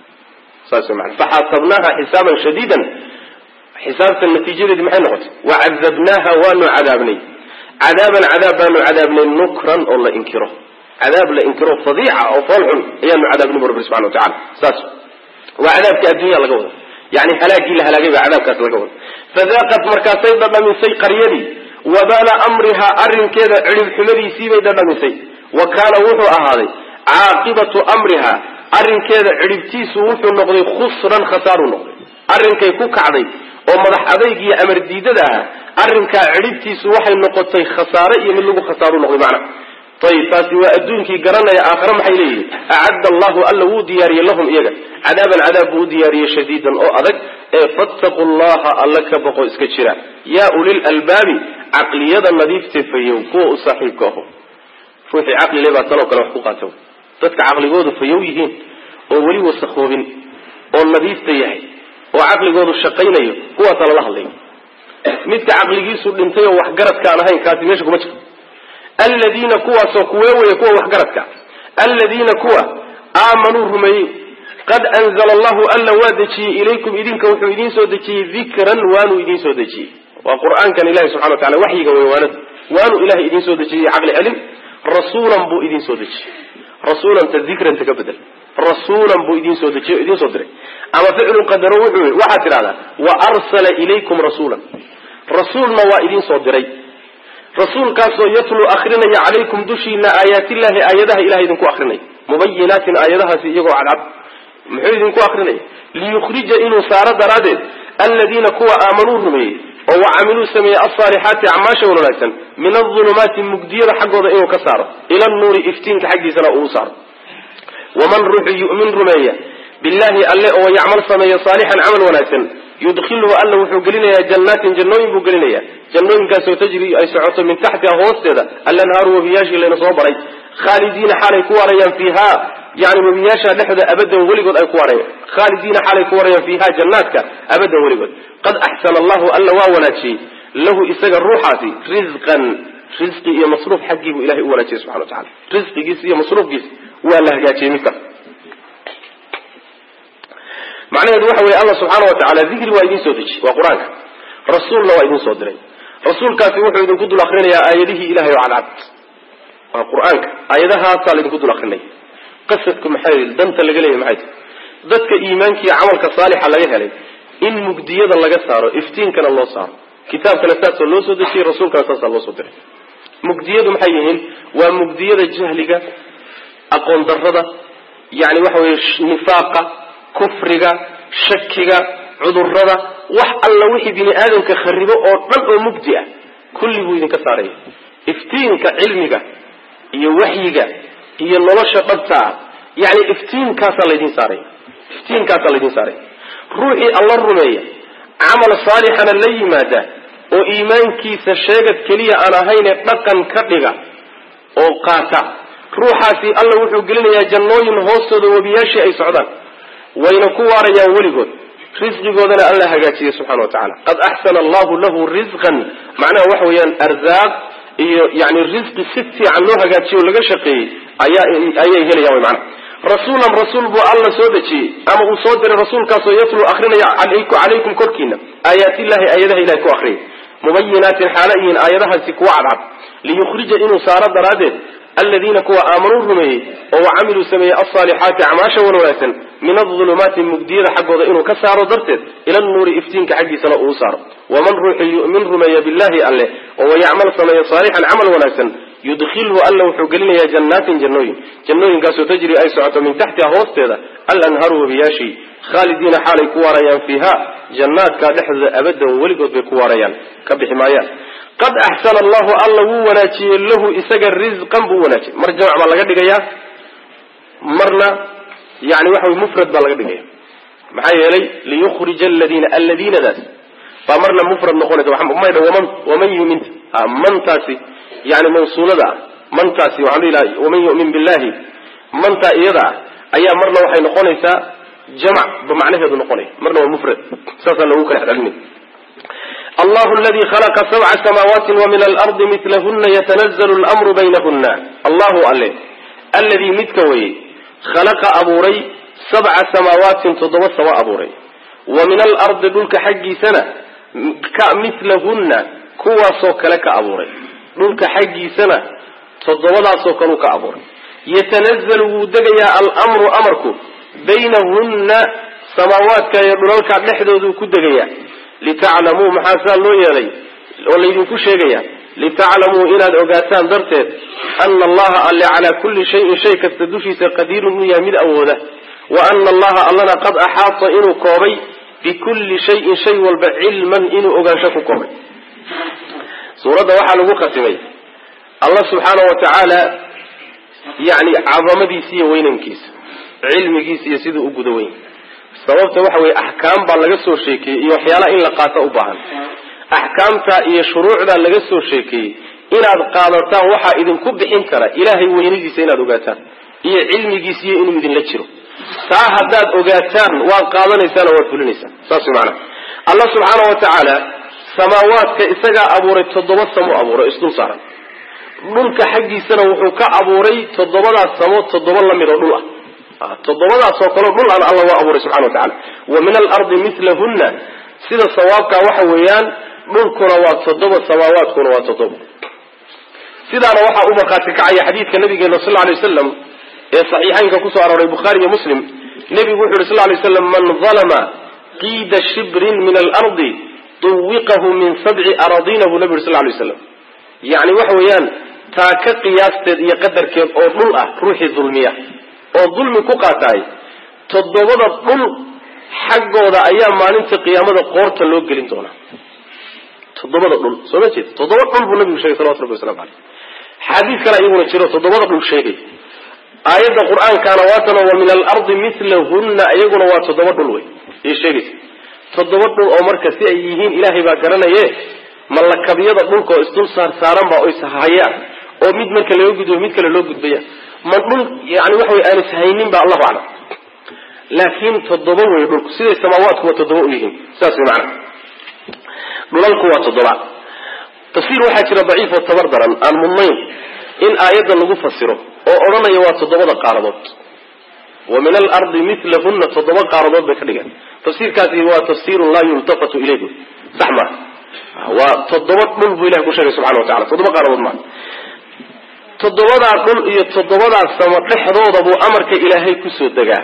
saas mana faxaasabnaaha xisaaban shadiidan xisaabta natiijadeedi maxay noqotay wacadabnaaha waanu cadaabnay cadaaban cadaab baanu cadaabnay nukran oo la inkiro cadaab la inkiro fadiica oo fool xun ayaanu cadaabnay bu rabbi subxana watacala saas waa cadaabka addunya laga wada yani halaagii la halaagay baa cadaabkaas laga wada fadaaqat markaasay dhadhamisay qaryadii wabaala amrihaa arrinkeeda cidhib xumadiisiibay dhadhamisay wa kaana wuxuu ahaaday caaqibatu amriha arrinkeeda cidhibtiisu wuxuu noqday khusran khasaaruu noqday arrinkay ku kacday oo madax adayg iyo amar diidada ah arrinkaa cidhibtiisu waxay noqotay khasaare iyo mid lagu khasaaru noqday macna ayib taasi waa adduunkii garanaya aakhare maxay leeyihin acadda allahu alla wuu diyaariyey lahum iyaga cadaaban cadaab buu u diyaariyey shadiidan oo adag ee fattaqu llaha alla ka boqo iska jira yaa ulil albaabi caqliyada nadiifte fayow kuwa u saaxiibka aho ruuxii caqli le baa tanoo kale wax ku qaata dadka caqligoodu fayow yihiin oo weli wasakhoobin oo nadiifta yahay oo caqligoodu shaqaynayo kuwaasaa lala hadlaya midka caqligiisu dhintay oo waxgaradka aan ahayn kaasi meesha kuma jiro aladiina kuwaasoo kuwee weeye kuwa waxgaradka aladiina kuwa aamanuu rumeeyey qad anzala allahu alla waa dejiyey ilaykum idinka wuxuu idiin soo dejiyey dikran waanuu idiin soo dejiyey waa qur-aankan ilahi subxana wa tacala waxyiga wey waanada waanuu ilahay idiin soo dejiyey caqli celin rasuulan buu idiin soo dejiyey rasuulanta dikranta ka bedel rasuulan buu idiin soo dejiye o idiin soo diray ama ficlu qadaro wuxuu yii waxaad tidhahdaa wa arsala ilaykum rasuulan rasuulna waa idiin soo diray rasuulkaasoo yatluu akrinaya calaykum dushiina aayaatillahi aayadaha ilahay idinku akrinaya mubayinaatin aayadahaasi iyagoo cadcad muxuu idinku akrinaya liyukhrija inuu saaro daraaddeed aladiina kuwa aamanuu rumeeyey oo wacamiluu sameeyey alsaalixaati acmaasha wanaagsan min adulumaati mugdiyada xaggooda inuu ka saaro ila nuuri iftiinka xaggiisana uu saaro waman ruuxu yu'min rumeeya billahi alle oo yacmal sameeyo saalixan camal wanaagsan yudkhiluhu alla wuxuu gelinayaa jannaatin jannooyin buu gelinayaa jannooyinkaasoo tajri ay socoto min taxtiha hoosteeda alanhaaru wabiyaashii layna soo baray khaalidiina xaalay ku waarayaan fiiha yani wabiyaasha dhexda abadan weligood ay ku waarayaan khaalidiina xaalay ku waarayaan fiiha jannaadka abadan weligood qad axsana allahu alla waa wanaajiyey lahu isaga ruuxaasi risqan risqi iyo masruuf xaggii buu ilahay u wanaajiyey subxana wa tacala risqigiisa iyo masruufkiisa waa la hagaajiyey midka macnaheedu waxa weye alla subxaana wa tacala dikri waa idiin soo deji waa qur-aanka rasuulna waa idiin soo diray rasuulkaasi wuxuu idinku dul akrinayaa aayadihii ilahay oo cadcad waa qur-aanka aayadahaasaa laydinku dul akrinaya qasadku maxay danta laga leeyahy maxay tahy dadka iimaanka iyo camalka saalixa laga helay in mugdiyada laga saaro iftiinkana loo saaro kitaabkana saasoo loo soo dejiyey rasuulkana saasaa loo soo diray mugdiyadu maxay yihiin waa mugdiyada jahliga aqoon darrada yani waxa weye nifaaqa kufriga shakiga cudurada wax alla wixii bini aadamka kharibo oo dhan oo mugdi ah kulli buu idinka saaraya iftiinka cilmiga iyo waxyiga iyo nolosha dhabta ah yani iftiinkaasaa laydin saaraya iftiinkaasaa laydin saaraya ruuxii alla rumeeya camal saalixana la yimaada oo iimaankiisa sheegad keliya aan ahayne dhaqan ka dhiga oo qaata ruuxaasi alla wuxuu gelinayaa jannooyin hoostooda webiyaashii ay socdaan wayna ku waarayaan weligood risqigoodana alla hagaajiyey subxana wa tacala qad axsana allahu lahu risqan macnaha waxa weeyaan arzaaq iyo yani risqi si fiican loo hagaajiye o laga shaqeeyey ayay helayan wy maanaa rasuulan rasuul buu alla soo dejiyey ama uu soo diray rasuulkaasoo yatluu akrinaya calaykum korkiina aayaatillahi aayadaha ilahay ku akriya mubayinaatin xaala yihiin aayadahaasi kuwa cadcad liyukhrija inuu saaro daraaddeed aladiina kuwa aamanuu rumeeyey oo wacamiluu sameeyey alsaalixaati acmaasha wan wanaagsan min adulumaati mugdiyada xaggooda inuu ka saaro darteed ila nuuri iftiinka xaggiisana uu saaro waman ruuxii yu'min rumeeya billahi alleh oo wayacmal sameeya saalixan camal wanaagsan yudkhilhu alla wuxuu gelinayaa jannaatin jannooyin jannooyinkaasoo tajri ay socoto min taxtiha hoosteeda alanharu wabiyaashii khaalidiina xaalay ku waarayaan fiiha jannaadka dhexdooda abadan weligood bay ku waarayaan ka bixi maayaan qad axsana allahu alla wuu wanaajiyey lahu isaga risqan buu wanaajiyey mar jamc baa laga dhigayaa marna yani waxa wey mufrad baa laga dhigaya maxaa yeelay liyukhrija aladiina aladiinadaas baa marna mufrad noqonaysa maydha waman waman yumin mantaasi yani mawsuulada ah mantaasi waxaan dhihi laha waman yu'min billahi mantaa iyada ah ayaa marna waxay noqonaysaa jamc ba macnaheedu noqonaya marna waa mufrad saasaa loogu kala xdhalinay allahu aladi khalaqa sabca samaawaati wa min alardi milahuna yatanazlu lmru baynahuna allahu alle alladii midka weye khalaqa abuuray sabca samaawaatin toddoba samo abuuray wa min alardi dhulka xaggiisana ka milahunna kuwaasoo kale ka abuuray dhulka xaggiisana toddobadaasoo kaleu ka abuuray yatanazalu wuu degayaa almru amarku baynahunna samaawaadka iyo dhulalka dhexdooduu ku degayaa litaclamuu maxaa saa loo yeelay oo laydinku sheegaya litaclamuu inaad ogaataan darteed ana allaha alle calaa kulli shayin shay kasta dushiisa qadiirun inuu yahay mid awooda wa ana allaha allana qad axaata inuu koobay bikulli shayin shay walba cilman inuu ogaansho ku koobay suuradda waxaa lagu khatimay allah subxaana wa tacaala yani cadamadiisa iyo weynankiisa cilmigiisa iyo siduu u guda weyn sababta waxa weye axkaam baa laga soo sheekeeyey iyo waxyaalaha in la qaato u baahan axkaamta iyo shuruucdaa laga soo sheekeeyey inaad qaadataan waxaa idinku bixin kara ilaahay weynadiisa inaad ogaataan iyo cilmigiisa iyo inuu idinla jiro taa haddaad ogaataan waad qaadanaysaan oo waad fulinaysaan saas way macanaha allah subxaana wa tacaala samaawaadka isagaa abuuray toddoba samo abuuray isdul saaran dhulka xaggiisana wuxuu ka abuuray toddobadaas samo toddoba lamid oo dhul ah toddobadaasoo kaleo dhul an alla waa abuuray subxana wa tacala wa min alardi milahunna sida sawaabkaa waxa weeyaan dhulkuna waa toddoba samaawaadkuna waa toddoba sidaana waxaa u markhaati kacaya xadiidka nabigeena sal ly waslam ee saxiixaynka kusoo arooray bukhaari iyo muslim nebigu wuxu yhi sal lay slam man dalama qiida shibrin min alardi tuwiqahu min sabci aradina buu nabi yuri sal lay slam yani waxa weeyaan taa ka qiyaasteed iyo qadarkeed oo dhul ah ruuxii dulmiya oo dulmi ku qaataay toddobada dhul xaggooda ayaa maalinta qiyaamada qoorta loo gelin doonaa toddobada dhul soo ma jeed toddoba dhul buu nabigu sheegay salawatu rabbi waslamu aleyh xadiis kale iyaguna jiro toddobada dhul sheegay aayadda qur-aankaana waatanoo wa min alardi milahunna iyaguna waa toddoba dhul wey iyo sheegaysa toddoba dhul oo marka si ay yihiin ilaahay baa garanaye ma lakabyada dhulka oo isdul saar saaran ba o ishayaan oo mid marka laga gudbo mid kale loo gudbaya ma dhul yani waxa wey aan ishaynin ba allahu aclam laakiin toddoba wey dhulku siday samaawaadkuwa toddoba u yihiin saas way macana dhulalku waa toddoba tafsiir waxaa jira daciif oo tabar daran aan mudnayn in aayadda lagu fasiro oo odhanaya waa toddobada qaaradood wa min alardi milahunna toddoba qaaradood bay ka dhigan tafsiirkaasi waa tafsiirun laa yultafatu ilayh sax maa waa toddoba dhul buu ilahi ku sheegay subxana wa tacala toddoba qaaradood maa toddobadaa dhul iyo toddobadaa samo dhexdooda buu amarka ilaahay kusoo degaa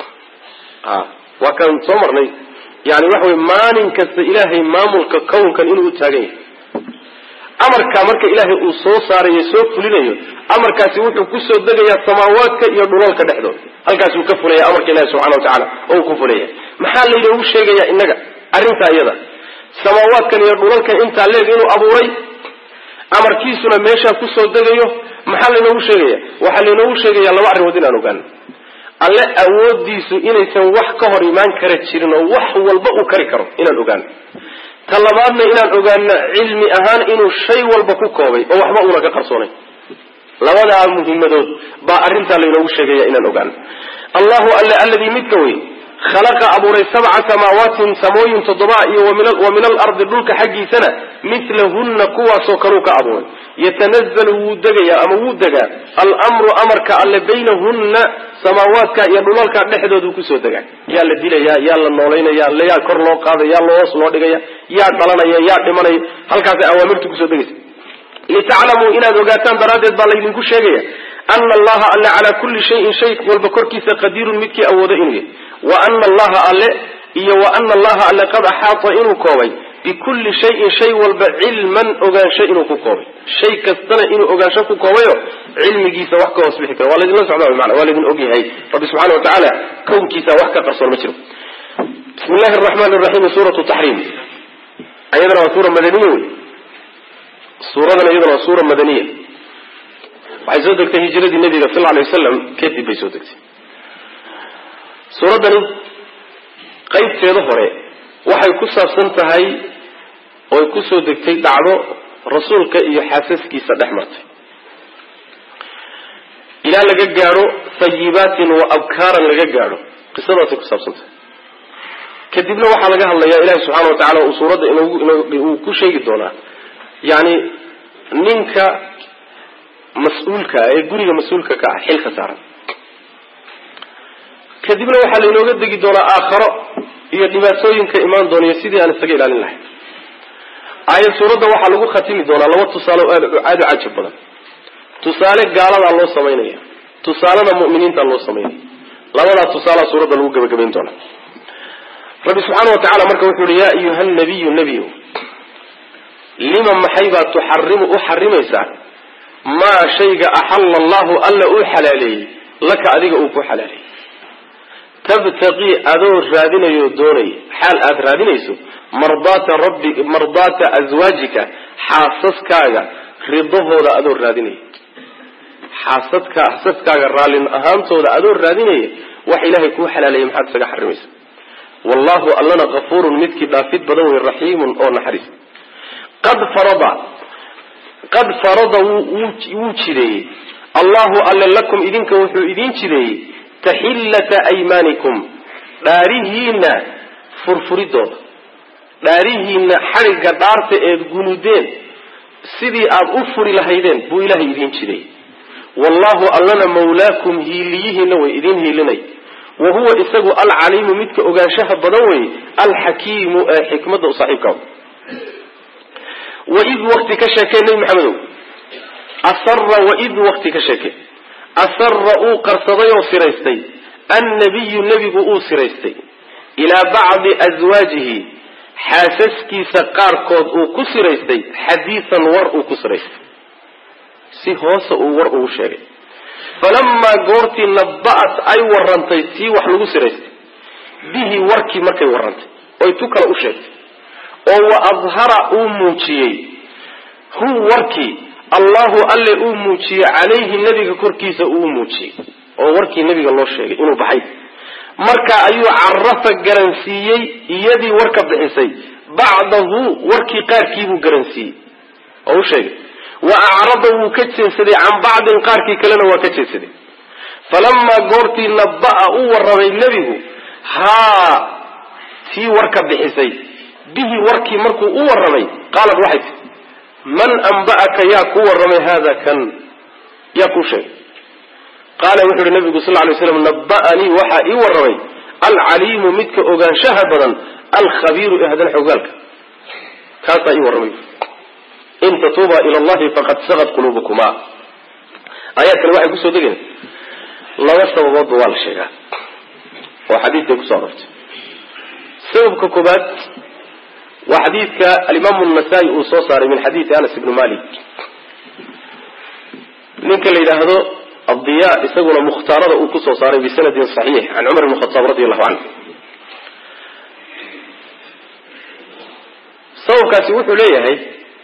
waa kaan soo marnay yani waxa wey maalin kasta ilaahay maamulka kownkan inuu u taagan yahay amarka marka ilaahay uu soo saarayo soo fulinayo amarkaasi wuxuu kusoo degayaa samaawaadka iyo dhulalka dhexdooda halkaasuu ka fulaya amarka ilahi subxana wa tacala oo uu ku fulaya maxaa laynoogu sheegaya innaga arrintaa iyada samaawaadkan iyo dhulalkan intaa leeg inuu abuuray amarkiisuna meeshaa kusoo degayo maxaa laynoogu sheegaya waxaa laynoogu sheegaya laba arrimood inaan ogaano alle awoodiisu inaysan wax ka hor imaan kara jirin oo wax walba uu kari karo inaan ogaano ta labaadna inaan ogaano cilmi ahaan inuu shay walba ku koobay oo waxba uuna ka qarsoonay labadaa muhimadood baa arrintaa laynoogu sheegaya inaan ogaano allahu alle alladii midka wey khalaqa abuuray sabca samaawaatin samooyin toddobaa iyo wa min alardi dhulka xaggiisana milahunna kuwaasoo kaluu ka abuuray yatanazalu wuu degayaa ama wuu degaa almru amarka alle baynahunna samaawaadka iyo dhulalka dhexdoodu kusoo degaa yaa la dilaya yaa la noolaynaya yaa kor loo qaadaya yaa hoos loo dhigaya yaa dhalanaya yaa dhimanaya halkaasay awaamirtu kusoo degaysa litaclamuu inaad ogaataan daraaddeed baa laydinku sheegaya ana allaha alle calaa kulli shayin shay walba korkiisa qadiirun midkii awoodo inuu yahay wa ana allaha alle iyo wa ana allaha alle qad axaata inuu koobay bikulli shayin shay walba cilman ogaansho inuu ku koobay shay kastana inuu ogaansho ku koobayo cilmigiisa wax ka hoos bixi karo waa laydinla socdaa mana waa laydin ogyahay rabbi subxana wa tacaala kownkiisa wax ka qarsoon ma jiro bismi llahi araxmaan raxiim suuratu taxriim ayadana waa suura madaniya wey suuradan iyadana waa suura madaniya waxay soo degtay hijiradii nabiga sal alay wasalam kadib bay soo degtay suuraddani qaybteeda hore waxay ku saabsan tahay oy kusoo degtay dhacdo rasuulka iyo xaasaskiisa dhex martay ilaa laga gaadho hayibaatin wa abkaaran laga gaadho qisadaasay ku saabsan tahay kadibna waxaa laga hadlayaa ilahi subxana wa tacala uu suuradda uu ku sheegi doonaa yani ninka mas-uulka ah ee guriga mas-uulka ka ah xilka saaran kadibna waxaa lainooga degi doonaa aakharo iyo dhibaatooyinka imaan doonaiyo sidii aan isaga ilaalin lahay aayad suuradda waxaa lagu khatimi doonaa laba tusaale oo aad aada u cajab badan tusaale gaaladaa loo samaynaya tusaalena mu'miniinta loo samaynaya labadaa tusaalea suuradda lagu gebagabayn doonaa rabbi subxaana wa tacala marka wuxuu uhi yaa ayuha nabiyu nebiyu lima maxay baad tuxarimu u xarimaysaa maa shayga axalla allahu alla uu xalaaleeyey laka adiga uu ku xalaaleeyey tabtaqii adoo raadinayo doonaya xaal aada raadinayso mardaata rabbi mardaata aswaajika xaasaskaaga ridahooda adoo raadinaya xaasadka xaasaskaaga raallin ahaantooda adoo raadinaya wax ilaahay kuu xalaaleeyay maxaad isaga xarimaysa wallahu allana kafuurun midkii dhaafid badan wey raxiimun oo naxariis qad farada qad farada wuu jideeyey allahu alle lakum idinka wuxuu idiin jideeyey taxillata aymaanikum dhaarihiina furfuridooda dhaarihiina xadhigga dhaarta eed gunudeen sidii aada u furi lahaydeen buu ilaahay idiin jideeyey wallahu allana mawlaakum hiiliyihiina way idiin hiilinay wa huwa isagu alcaliimu midka ogaanshaha badan wey alxakiimu ee xikmadda u saaxiibka waid wakti ka sheekee nebi maxamedow asara waid wakti ka sheekee asara uu qarsaday oo siraystay annabiyu nebigu uu siraystay ilaa bacdi aswaajihi xaasaskiisa qaarkood uu ku siraystay xadiisan war uu ku siraystay si hoose uu war ugu sheegay falamaa goortii naba'at ay warantay tii wax lagu siraystay bihi warkii markay warantay oy tu kale u sheegtay oo wa adhara uu muujiyey hu warkii allahu alle uu muujiyey calayhi nebiga korkiisa uu muujiyey oo warkii nebiga loo sheegay inuu baxay marka ayuu carafa garansiiyey iyadii warka bixisay bacdahu warkii qaarkiibuu garansiiyey oo u sheegay wa acrada wuu ka jeedsaday can bacdin qaarkii kalena waa ka jeedsaday falamaa goortii naba-a u warramay nebigu haa tii warka bixisay bihi warkii markuu u warramay qaalad waxay tii man anba'aka yaa ku warramay haada kan yaa kuu sheegay qaala wuxu uhi nabigu sal lay slam naba'anii waxaa ii warramay alcaliimu midka ogaanshaha badan alkhabiiru ee hadan xogaalka kaasaa ii warramay in tatuuba ila allahi faqad sagad quluubukuma aayaadkani waxay kusoo degeen laba sababoodba waa la sheegaa oo xadiidkay kusoo arortay sababka koobaad waa xadiidka alimaamu nasaa-i uu soo saaray min xadiidi anas ibni malik ninka la yidhaahdo adiya isaguna mukhtaarada uu kusoo saaray bisanadin saxiix can cumar bn khataab radi allahu canhu sababkaasi wuxuu leeyahay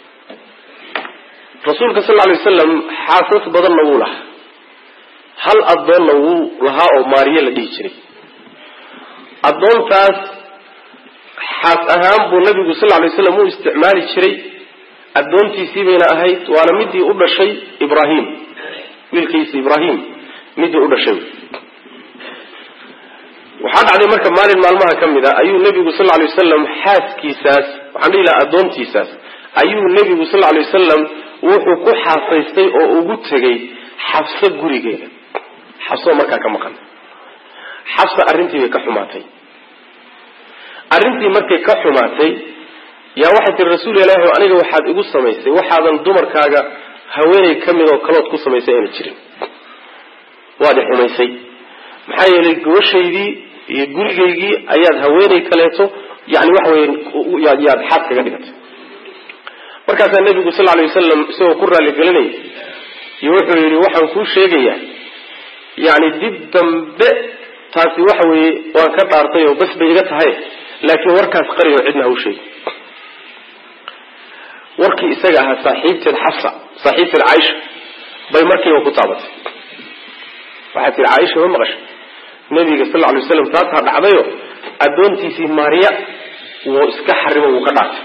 rasuulka sal lay wasalam xaasas badanna wuu lahaa hal addoonna wuu lahaa oo maariye la dhihi jiray addoontaas xaas ahaan buu nabigu sal lay slam u isticmaali jiray addoontiisii bayna ahayd waana midii u dhashay ibrahim wiilkiisi ibrahim midii u dhashay waxaa dhacday marka maalin maalmaha ka mid a ayuu nebigu sal lay wasalam xaaskiisaas waxaan dhihi lahaa addoontiisaas ayuu nebigu sal lay wasalam wuxuu ku xaasaystay oo ugu tegay xabso gurigeeda xabsoo markaa ka maqan xabsa arrintii bay ka xumaatay arrintii markay ka xumaatay yaa waxay tihi rasuul ilaahi aniga waxaad igu samaysay waxaadan dumarkaaga haweeney ka mid oo kalood ku samaysay ayna jirin waad i xumaysay maxaa yeelay gabashaydii iyo gurigaygii ayaad haweeney kaleeto yani waxa weye yaad xaad kaga dhigatay markaasaa nebigu sal lay wasalam isagoo ku raaligelinaya iyo wuxuu yidhi waxaan kuu sheegayaa yani dib dambe taasi waxa weeye waan ka dhaartay oo bas bay iga tahay laakiin warkaas qariyo cidna ha u sheegi warkii isaga ahaa saaxiibteed xafsa saaxiibteed caaisha bay markiiba ku taabatay waxaad tihi caaisha ma maqashay nabiga sal lla alay waslam taasaa dhacdayo addoontiisii maariya wuu iska xarimo wuu ka dhaartay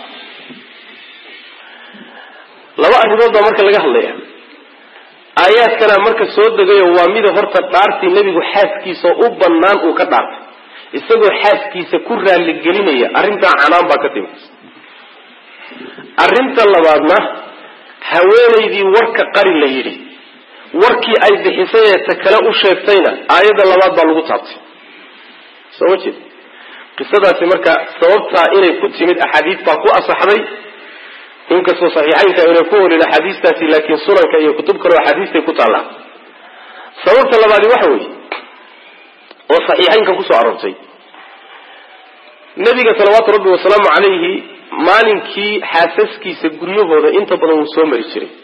laba arrimood baa marka laga hadlaya aayaadkana marka soo degayo waa mida horta dhaartii nebigu xaaskiisa u bannaan uu ka dhaartay isagoo xaaskiisa ku raaligelinaya arrintaa canaan baa ka timid arrinta labaadna haweenaydii warka qari la yidhi warkii ay bixisay ee ta kale u sheegtayna aayadda labaad baa lagu taabtay soo ma jeed qisadaasi marka sababtaa inay ku timid axaadiis baa ku asaxday inkastoo saxiixaynka ayna ku olin axaadiistaasi laakiin sunanka iyo kutub kaleo axaadiistay ku taallaa sababta labaadi waxa weeye oo saxiixaynka kusoo aroortay nabiga salawaatu rabbi wasalaamu calayhi maalinkii xaasaskiisa guryahooda inta badan wuu soo mari jiray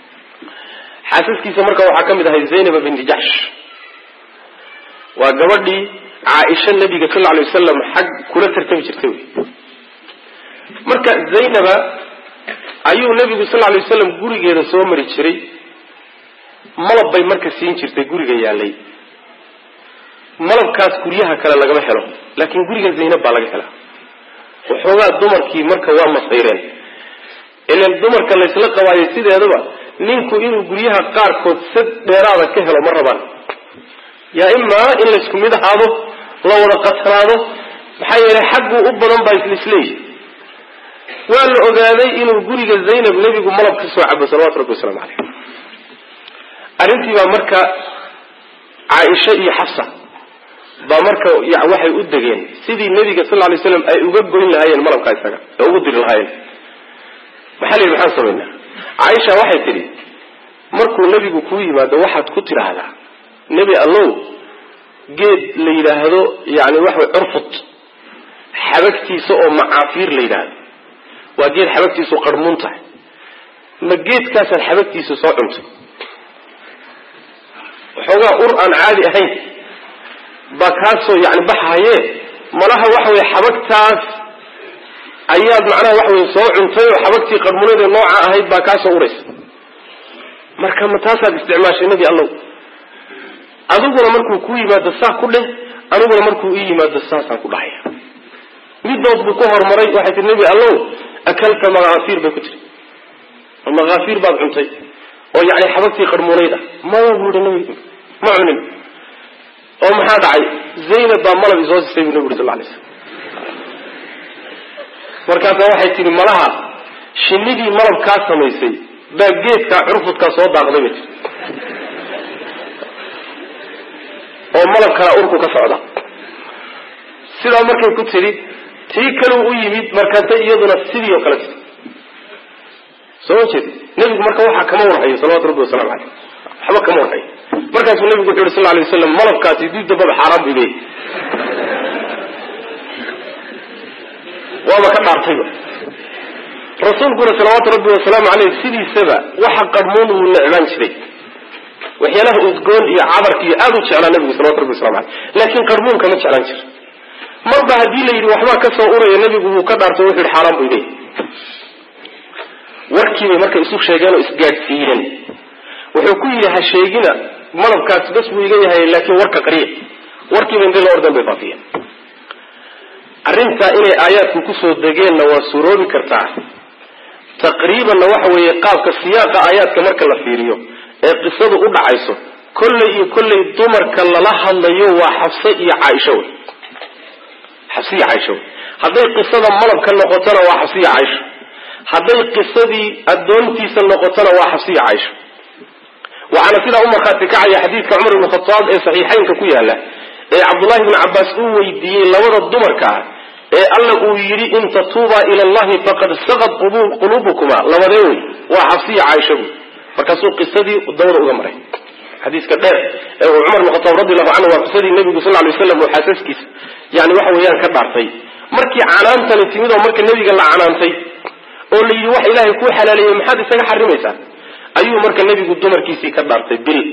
xaasaskiisa marka waxaa ka mid ahay zaynaba binti jaxsh waa gabadhii caaisha nabiga sal lla lay wasalam xag kula tartami jirtay wey marka zaynaba ayuu nabigu sal lay wasalam gurigeeda soo mari jiray malab bay marka siin jirtay guriga yaalay malabkaas guryaha kale lagama helo laakiin guriga zaynab baa laga helaa waxoogaa dumarkii marka waa masayreen ilan dumarka laysla qabaayo sideedaba ninku inuu guryaha qaarkood sad dheeraada ka helo ma rabaan yaa imaa in laysku mid ahaado la wada qatanaado maxaa yeelay xagguu u badan baa islisleeyi waa la ogaaday inuu guriga zaynab nebigu malab ka soo cabo salawatu rabbi waslamu caleyh arrintii baa marka caaisha iyo xafsa baa marka waxay u degeen sidii nebiga sal lay slam ay uga goyn lahaayeen malabka isaga ee ugu diri lahaayeen maxaa la yidhi maxaan samaynaa caaisha waxay tidhi markuu nebigu kuu yimaado waxaad ku tidhaahdaa nebi allow geed la yidhaahdo yani waxaway curfud xabagtiisa oo macaafiir la yidhaahdo waa geed xabagtiisu qarmuun tahay ma geedkaasaad xabagtiisa soo cuntay waxoogaa ur aan caadi ahayn baa kaasoo yani baxaye malaha waxa weye xabagtaas ayaad macnaha waxa weye soo cuntay oo xabagtii qarmuneed ee nooca ahayd baa kaasoo uraysa marka ma taasaad isticmaashay nebi allow adiguna markuu ku yimaado saa ku dheh aniguna markuu ii yimaado saasaan ku dhahaya midood buu ku horumaray waxay tii nebi allow akalta makaafiir bay ku tiri makaafiir baad cuntay oo yani xabagtii qarmuunayd ah maya buu yihi nabigu ma cunin oo maxaa dhacay zaynab baa malab isoo sisay buu nabi uri sal lay slam markaasa waxay tihi malaha shinidii malab kaa samaysay baa geedkaa curfudkaa soo daaqday bay tii oo malab kalaa urku ka socda sidaa markay ku tidhi tii kale u yimid markaasa iyaduna sidii oo kale tii soo ma jeed nebigu marka waxaa kama warhayo salawatu rabbi wasalamu caleyh waxba kama warhayo markaasuu nebigu wuxu yhi sal lay waslam malabkaasi dib dambaba xaaraan buu leeyay waaba ka dhaartayba rasuulkuna salawaatu rabbi wasalaamu caleyh sidiisaba waxa qarmuun wuu necbaan jiray waxyaalaha udgoon iyo cabarka iyo aada u jeclaa nabigu salawatu rabbi waslamu aleyh laakiin qarmuunka ma jeclaan jira marba haddii la yidhi waxbaa ka soo uraya nebigu wuu ka dhaartay wuxu yihi xaaraan buu leeyay warkiibay marka isu sheegeen oo isgaadhsiiyeen wuxuu ku yidhi ha sheegina malabkaas bas buu iga yahay laakiin warka qariya warkiiba intay la ordan bay faafiyeen arrintaa inay aayaadku kusoo degeenna waa suuroobi kartaa taqriibanna waxa weeye qaabka siyaaqa aayaadka marka la fiiriyo ee qisadu u dhacayso kolley iyo kolley dumarka lala hadlayo waa xabse iyo caaisho wey xabse iyo caaisho wey hadday qisada malabka noqotona waa xabse iyo caaisho hadday qisadii addoontiisa noqotona waa xabse iyo caaisho waxaana sidaa u markhaati kacaya xadiidka cumar ibn khataab ee saxiixaynka ku yaala ee cabdullahi bni cabbaas uu weydiiyey labada dumarka ah ee alla uu yidhi in tatuubaa ila allahi faqad saqad quluubukuma labadee wey waa xabsiya caaisha buy markaasuu qisadii dawda uga maray xadiiska dheer ee uu cumar bn khataab radi allahu canhu waa qisadii nebigu sal lay waslam oo xaasaskiisa yani waxa weeyaan ka dhaartay markii canaantani timid oo marka nebiga la canaantay oo la yidhi wax ilaahay kuu xalaaleeyey maxaad isaga xarimaysaa ayuu marka nebigu dumarkiisii ka dhaartay bil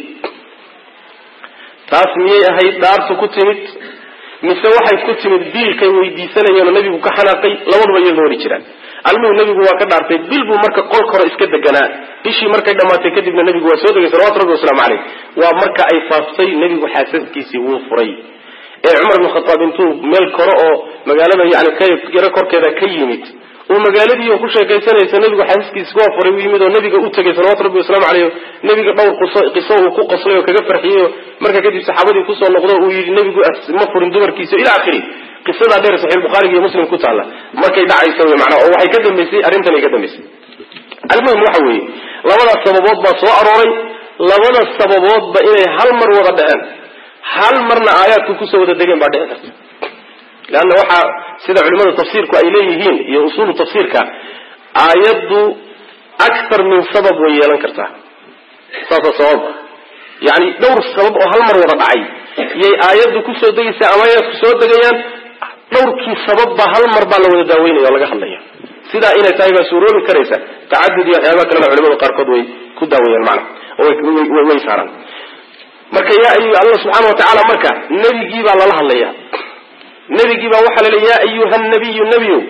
taas miyay ahayd dhaartu ku timid mise waxay ku timid biilkay weydiisanayeenoo nebigu ka xanaaqay labaduba iyagoo hori jiraan almuhu nebigu waa ka dhaartay bil buu marka qolka hore iska deganaa bishii markay dhammaatay kadibna nebigu waa soo degay salawatu rabbi waslamu caleyh waa marka ay faaftay nebigu xaasaskiisii wuu furay ee cumar ibn khataab intuu meel kore oo magaalada yani kayaro korkeeda ka yimid uu magaaladii ku sheekaysanaysa nebigu xaasaskiisi waa furay u yimid oo nebiga u tegay salawatu rabbi waslamu caleyh nebiga dhowr qiso uu ku qoslay oo kaga farxiyey oo marka kadib saxaabadii kusoo noqdo uu yidhi nebigu ma furin dumarkiisa ila akhiri qisadaa dheer saxiix bukhaariga iyo muslim ku taalla markay dhacaysa wy manaa oo waxay ka dambaysay arrintan ay ka dambaysay almuhim waxa weeye labadaas sababood baa soo arooray labada sababoodba inay hal mar wada dhaceen hal marna aayaadku kusoo wada degeen baa dhici karta leanna waxaa sida culimada tafsiirku ay leeyihiin iyo usuulu tafsiirka aayaddu akthar min sabab way yeelan kartaa saasa sababa yani dhowr sabab oo hal mar wada dhacay yay aayaddu kusoo degaysaa ama aayaadku soo degayaan dhowrkii sababba hal mar baa la wada daaweynaya oo laga hadlaya sidaa inay tahay baa suuroobi karaysa tacadud iyo waxyaabaha kalena culimada qaarkood way ku daaweeyaan macna oo way saaraan marka yaa ayu allah subxaana watacaala marka nebigii baa lala hadlaya nebigii baa waxaa laleeya ya ayuha nabiyu nebiyow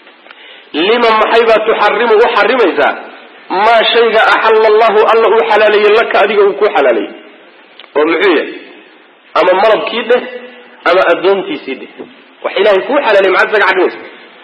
lima maxay baa tuxarimu u xarimaysaa maa shayga axalla allahu alla uu xalaaleeyey laka adiga uu ku xalaaleeyey oo muxuu yahay ama malabkii dheh ama addoontiisii dheh wax ilahay kuu xalaalay maxaad isaga xarimaysa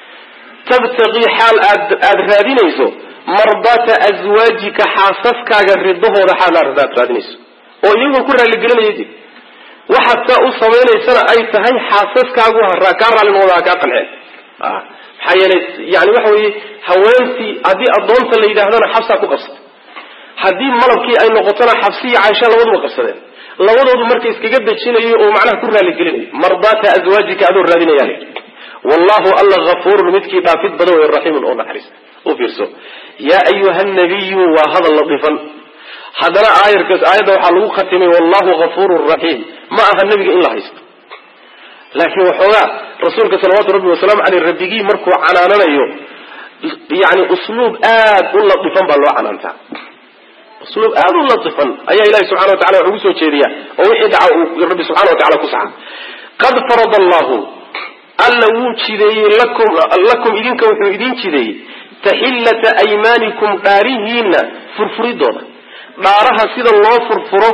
tabtaqii xaal aad aada raadinayso mardaata aswaajika xaasaskaaga ridahooda xaal aad raadinayso oo iyagoo ku raaligelinaya dib waxaad saa u samaynaysana ay tahay xaasaskaagu kaa raallinooda ha kaa qanceen maxaa yeelay yani waxa weeye haweentii haddii addoonta la yidhaahdana xabsaa ku qabsata haddii malabkii ay noqotona xabsiya caaisha labaduba qabsadeen labadoodu marka iskaga dejinayo oo macnaha ku raaligeliнаyo mardaata azwaajika adoo raadinaya l wallahu alla afuurun midkii dhaafid badan wey raxiimun oo naxariis u fiirso yaa ayuha nabiyu waa hadal latifan haddana aayarkaas aayadda waxaa lagu khatimay wallahu afuurun raxiim ma aha nebiga in la haysto laakiin waxoogaa rasuulka salawaatu rabbi wasalaamu aleyh rabbigii markuu canaananayo yani usluub aad u latifan baa loo canaantaa usluub aada u latifan ayaa ilahi subxana wa tacala wax ugu soo jeediya oo wixii dhaca uu rabbi subxana wa tacala ku saxa qad farada allahu alla wuu jideeyey lakum lakum idinka wuxuu idin jideeyey taxillata aymaanikum dhaarihiina furfuridooda dhaaraha sida loo furfuro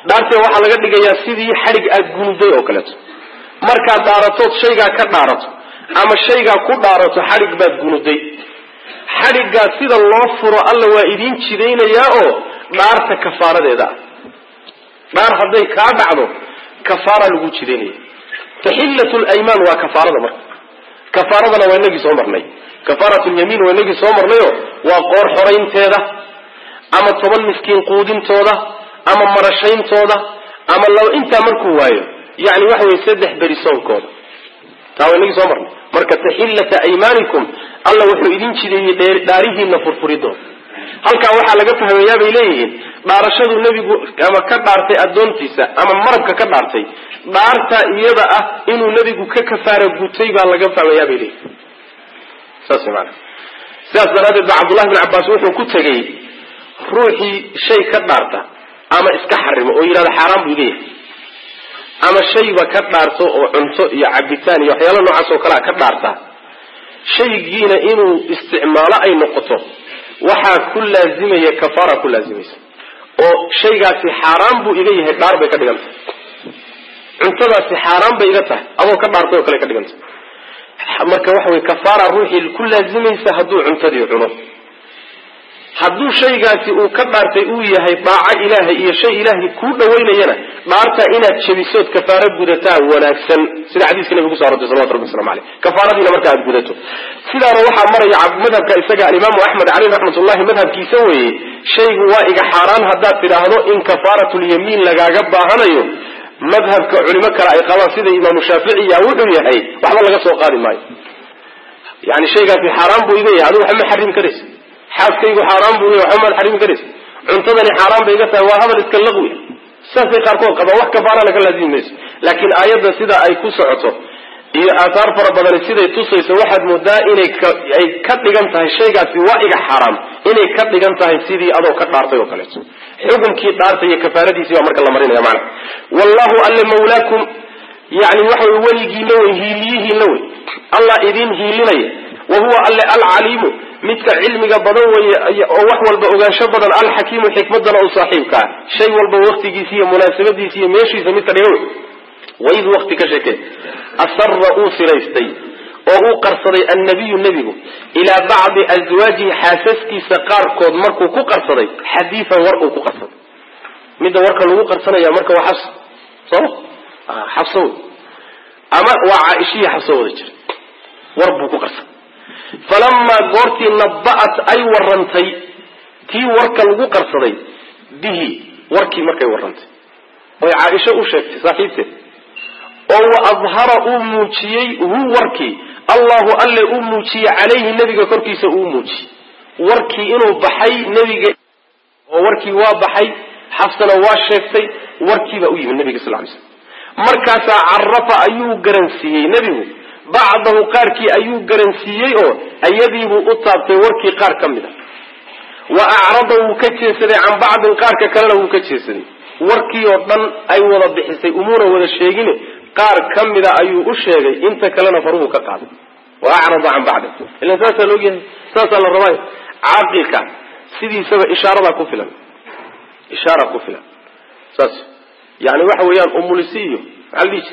dhaartee waxaa laga dhigayaa sidii xadhig aad gunuday oo kaleeto markaad dhaaratood shaygaa ka dhaarato ama shaygaa ku dhaarato xadhig baad gunuday xadhiggaa sida loo furo alla waa idiin jidaynayaa oo dhaarta kafaaradeeda ah dhaar hadday kaa dhacdo kafaara lagu jidaynaya taxillat lymaan waa kafaarada marka kafaaradana waa inagii soo marnay kafaarat lyamiin waa inagii soo marnayo waa qoor xoraynteeda ama toban miskiin quudintooda ama marashayntooda ama laba intaa markuu waayo yani waxa weye saddex beri soonkooda taa waa inagii soo marnay marka taxillata aymaanikum alla wuxuu idin jideeyey dhaarihiina furfuridooda halkaa waxaa laga fahmayaa bay leeyihiin dhaarashadu nebigu ama ka dhaartay addoontiisa ama marabka ka dhaartay dhaarta iyada ah inuu nebigu ka kafaara gutay baa laga fahmayaa bay leeyihin saas maana sidaas daraaddeed ba cabdullahi bin cabbaas wuxuu ku tegey ruuxii shay ka dhaarta ama iska xarimo oo yidhahda xaaraan buu leeyahay ama shayba ka dhaarto oo cunto iyo cabitaan iyo waxyaala noocaas oo kalea ka dhaarta shaygiina inuu isticmaalo ay noqoto waxaa ku laazimaya kafaara ku laazimaysa oo shaygaasi xaaraan buu iga yahay dhaar bay ka dhigan tahay cuntadaasi xaaraan bay iga tahay adoo ka dhaartay oo kale ka dhigan tahay marka waxa weye kafaara ruuxii ku laazimaysa hadduu cuntadii cuno hadduu shaygaasi uu ka dhaartay uu yahay daaco ilaahay iyo shay ilaahay kuu dhawaynayana dhaarta inaad jebisood kafaaro gudataa wanaagsan sida xadiiska nabiga kuso arortay salawatu rabbi waslamu aleyh kafaaradiina marka aad gudato sidaana waxaa maraya madhabka isaga alimaamu axmed caleyh raxmatullahi madhabkiisa weeye shaygu waa iga xaaraan haddaad tidhaahdo in kafaaratulyamiin lagaaga baahanayo madhabka culimo kale ay qabaan sida imaamu shaaficiya wuxuu yahay waxba laga soo qaadi maayo yani shaygaasi xaaraan buu iga yahay adigu waxba ma xarimi karaysa xaaskaygu xaaraan buu yahay waxba maad xarimi karaysa cuntadani xaaraan bay iga tahay waa hadal iska laqwi saasay qaarkood qabaan wax kafaarana ka laazimi mayso laakiin aayadda sida ay ku socoto iyo aathaar fara badani siday tusayso waxaad moodaa inay ay ka dhigan tahay shaygaasi waa iga xaaraam inay ka dhigan tahay sidii adoo ka dhaartay oo kaleeto xukunkii dhaartay iyo kafaaradiisii baa marka la marinaya macana wallahu alle mawlaakum yani waxa wey weligiina wey hiiliyihiina wey allah idin hiilinaya wa huwa alle alcaliimu midka cilmiga badan weye oo wax walba ogaansho badan alxakiimu xikmadana u saaxiibkaa shay walba waktigiisi iyo munaasabadiisi iyo meeshiisa midka dhiga wey waid wakti ka sheekee asara uu siraystay oo uu qarsaday annabiyu nebigu ilaa bacdi aswaajihi xaasaskiisa qaarkood markuu ku qarsaday xadiian war uu ku qarsaday midda warka lagu qarsanaya marka waa xabs sooma xabso wey ama waa caaishiya xabso wada jira war buu ku qarsaday falamaa goortii naba'at ay warantay tii warka lagu qarsaday bihi warkii markay warantay oy caaisho u sheegtay saaxiibteed oo wa adhara uu muujiyey hu warkii allahu alle uu muujiyey calayhi nebiga korkiisa uu muujiyey warkii inuu baxay nebiga oo warkii waa baxay xafsana waa sheegtay warkiibaa u yimid nebiga sal lay slam markaasaa carafa ayuu garansiiyey nebigu bacdahu qaarkii ayuu garansiiyey oo ayadiibuu u taabtay warkii qaar ka mid a wa acrada wuu ka jeesaday can bacdin qaarka kalena wuu ka jeesaday warkii oo dhan ay wada bixisay umuuna wada sheegine qaar ka mida ayuu u sheegay inta kalena faruhu ka qaaday wa acrada can bacdin ilan saasaa laogyahay saasaa la rabaayo caaqilka sidiisaba ishaaradaa ku filan ishaara ku filan saas yani waxa weeyaan umulisi iyo maxaa la dhihi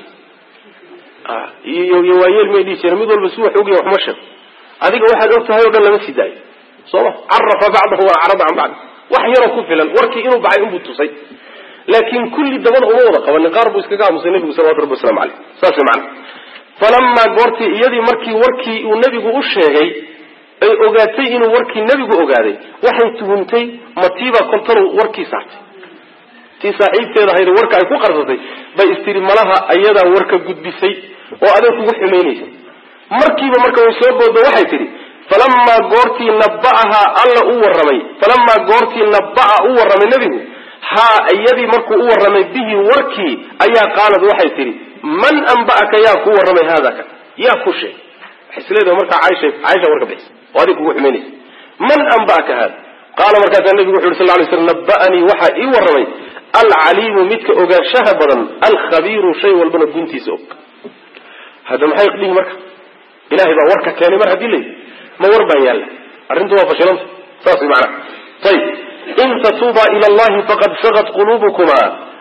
jira iyo iyo waayeel may dhihi jire mid walba si wax ogya waxma sheego adiga waxaad og tahay o dhan lama sii daayo sooma carafa bacdahu wa acrada can bacdi wax yaroo ku filan warkii inuu baxay unbuu tusay laakin kulli dabada uma wada qabanin qaar buu iskaga aamusay nebigu salawatu rabbi waslamu aleyh saas way macana falamaa goortii iyadii markii warkii uu nebigu u sheegay ay ogaatay inuu warkii nebigu ogaaday waxay tuhuntay matiibaa kontanu warkii saartay tii saaxiibteeda ahayd warka ay ku qarsatay bay istiri malaha ayadaa warka gudbisay oo adeeg kugu xumaynaysa markiiba marka way soo boodo waxay tidhi falamaa goortii naba'ahaa alla u warramay falamaa goortii naba'a u warramay nebigu haa iyadii markuu u warramay bihi warkii ayaa qaalad waxay tidhi man anba'aka yaa ku warramay haada ka yaa ku sheegay waxay isleedahay markaa caaisha caaisha warka bixisa oo adig kugu xumaynaysa man anba'aka haada qaala markaasaa nebigu wuxu yuri sal lay slam naba'anii waxaa ii warramay alcaliimu midka ogaanshaha badan alkhabiiru shay walbana guntiisa og hadda maxay dhihi marka ilahay baa warka keenay mar haddii layihi ma war baan yaalla arrintu waa fashilanta saas way macanaha ayib in tatuubaa ila allahi faqad sagat quluubukuma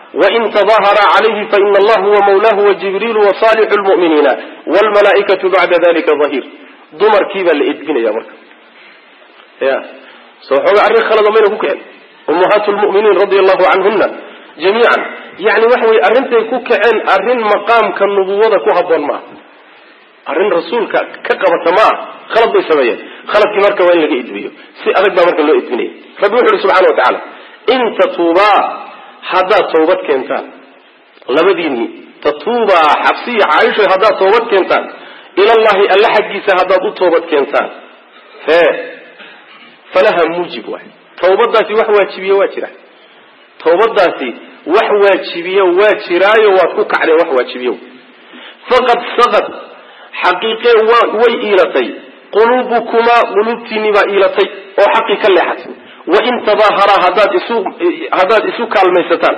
wain tadahara calayhi faina allah huwa mawlahu wajibriilu wasalixu lmu'miniina wlmalaaikatu bacda dalika dahir dumarkii baa la edbinaya marka ya soo xooga arrin khalado mayna ku kicin ummahaatu lmu'miniin radia allahu canhuna jamiican yani waxa weye arrintay ku kaceen arrin maqaamka nubuwada ku haboon ma ah arrin rasuulka ka qabata ma ah khalad bay sameeyeen khaladkii marka waa in laga edbiyo si adag baa marka loo edbinaya rabbi wuxu uhi subxana wa tacaala in tatuubaa haddaad toobad keentaan labadiinni tatuubaa xabsiya caaisha haddaad toobad keentaan ilallahi alla xaggiisa haddaad u toobad keentaan hee falaha muujib waay tawbadaasi wax waajibiye waa jira tawbadaasi wax waajibiye waa jiraayo waad ku kacdeen wax waajibiye faqad saqad xaqiiqee way iilatay quluubukumaa quluubtiinni baa iilatay oo xaqii ka leexatay wain tadaaharaa haddaad isu haddaad isu kaalmaysataan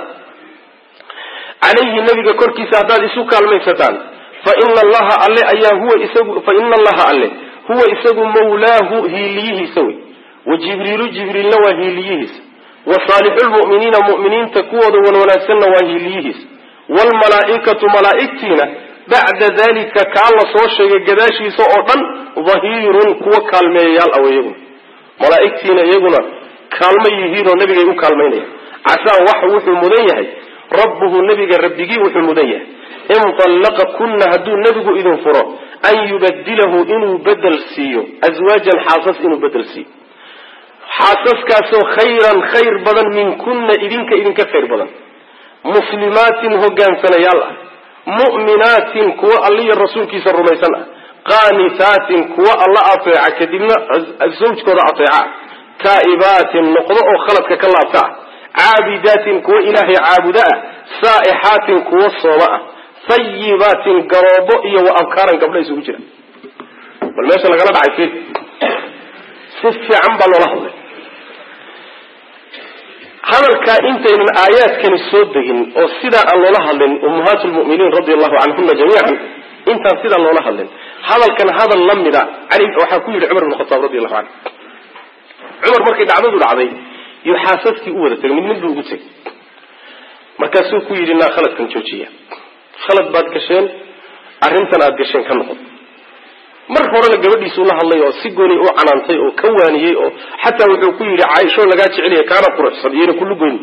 calayhi nabiga korkiisa haddaad isu kaalmaysataan fa ina allaha alle ayaa huwa isagu fa ina allaha alle huwa isagu mawlaahu hiiliyihiisa wey wa jibriilu jibriilna waa hiiliyihiisa wa saalixulmu'miniina mu'miniinta kuwooda wanwanaagsanna waa hiiliyihiisa waalmalaa'ikatu malaa'igtiina bacda dalika kaa la soo sheegay gadaashiisa oo dhan dahiirun kuwa kaalmeeyayaal aw iyaguna malaa'igtiina iyaguna kaalmo yihiinoo nabigay u kaalmaynaya casaa wax wuxuu mudan yahay rabbuhu nabiga rabbigii wuxuu mudan yahay in tallaqa kunna hadduu nebigu idin furo an yubadilahu inuu bedel siiyo aswaajan xaasas inuu bedel siiyo xaasaskaasoo khayran khayr badan minkunna idinka idinka khayr badan muslimaatin hogaansanayaal ah mu'minaatin kuwa alliya rasuulkiisa rumaysan ah qaanitaatin kuwa alla ateeca kadibna zawjkooda ateeca taa'ibaatin noqdo oo khaladka ka laabta ah caabidaatin kuwa ilaahay caabuda ah saa'ixaatin kuwa sooma ah hayibaatin garoobo iyo wa abkaaran gabdha isugu jira bal meesha lagala dhacay fil si fiican baa loola hadlay hadalkaa intaynan aayaadkani soo degin oo sidaa aan loola hadlin ummahaat lmu'miniin radia allahu canhuna jamiican intaan sidaa loola hadlin hadalkan hadal la mida cali waxaa ku yidhi cumar bn khataab radi allahu canhu cumar markay dhacdadu dhacday yuu xaasaskii u wada tegay mid mid buu ugu tegay markaasuu ku yidhi naa khaladkan joojiya khalad baad gasheen arrintan aad gasheen ka noqon mar horena gabadhiisuu la hadlay oo si gooni u canaantay oo ka waaniyey oo xataa wuxuu ku yidhi caaisho lagaa jeceliya kaana quruxsan iyona kullu goyn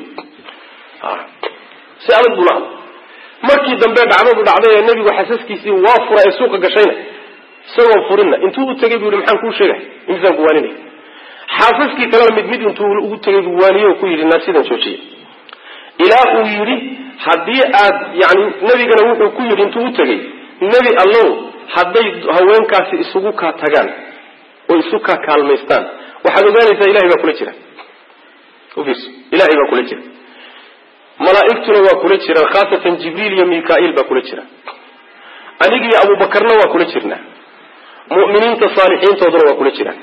si adag buu la hadlay markii dambe dhacdadu dhacday ee nebigu xasaskiisii waa fura ee suuqa gashayna isagoon furinna intuu u tegay buu yihi maxaan kuu sheegay imisaan ku waaninay xaasaskii kalena mid mid intuu ugu tegay buu waaniye oo ku yidhi naa sidan joojiya ilaa uu yidhi haddii aad yani nebigana wuxuu ku yidhi intuu u tegay nebi allow hadday haweenkaasi isugu kaa tagaan oo isu kaa kaalmaystaan waxaad ogaanaysaa ilahay baa kula jira ufiirso ilahay baa kula jira malaa'igtuna waa kula jiraan khaasatan jibriil iyo mikail baa kula jira anigiyo abubakarna waa kula jirnaa mu'miniinta saalixiintooduna waa kula jiraan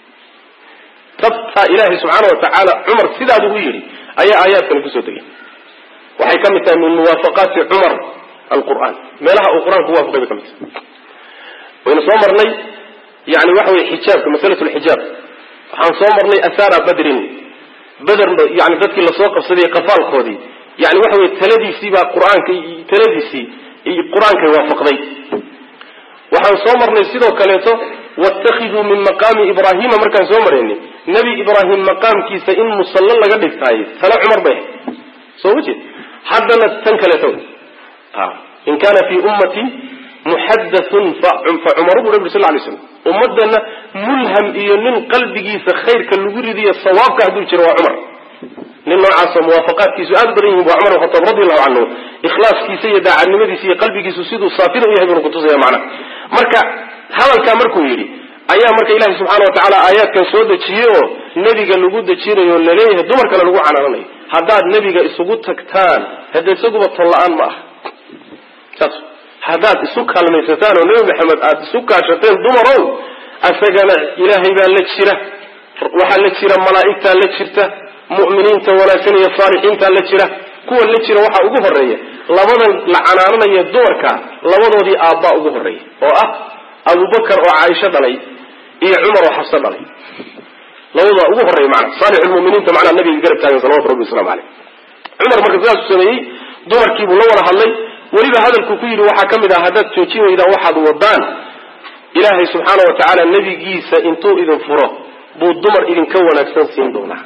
tabtaa ilaahay subxaana wa tacaala cumar sidaad ugu yidhi ayaa aayaadkani kusoo degay waxay ka mid tahay min muwaafaqaati cumar alqur'aan meelaha uu qur-aanku waafaqay bay ka mid tahay waynu soo marnay yani waxa weye xijaabka masalat lxijaab waxaan soo marnay asara badrin beder yani dadkii lasoo qabsaday qafaalkoodii yani waxa weye taladiisii baa qur-aanka taladiisii qur-aankay waafaqday waxaan soo marnay sidoo kaleeto watakiduu min maqaami ibrahima markaan soo maraynay nebi ibraahim maqaamkiisa in musallo laga dhigtaayo tale cumar bay ahayd soo ma jeed haddana tan kaleeto in kana fi ummati muxadathun fa cumaru bu nabi sal lay slam ummadana mulham iyo nin qalbigiisa khayrka lagu ridiyo sawaabka hadduu jiro waa cumar nin noocaasoo muwaafaqaadkiisu aada badan yihin waa cumar bn khataab radi allahu canhu ikhlaaskiisa iyo daacadnimadiisa iyo qalbigiisu siduu saafina u yahay bunu kutusaya macnaha marka hadalkaa markuu yidhi ayaa marka ilahi subxaana wa tacaala aayaadkan soo dejiyey oo nebiga lagu dejinayo o laleeyahay dumarkana lagu canaananayo haddaad nebiga isugu tagtaan hadda isaguba ton la-aan ma aha saas haddaad isu kaalmaysataan oo nebi maxamed aada isu kaashateen dumarow asagana ilaahay baa la jira waxaa la jira malaa'igtaa la jirta mu'miniinta wanaagsan iyo saalixiintaa la jira kuwa la jira waxaa ugu horeeya labadan la canaananaya dumarka labadoodii aabbaa ugu horeeya oo ah abubakar oo caaisho dhalay iyo cumar oo xabso dhalay labadooda ugu horeeya maana saalixulmuminiinta macnaa nabiga garab taagan salawatu rabbi waslamu caleyh cumar marka sidaasuu sameeyey dumarkiibuu la wada hadlay weliba hadalkuu ku yidhi waxaa ka mid ah haddaad joojin weydaan waxaad wadaan ilaahay subxaana wa tacaala nebigiisa intuu idin furo buu dumar idinka wanaagsan siin doonaa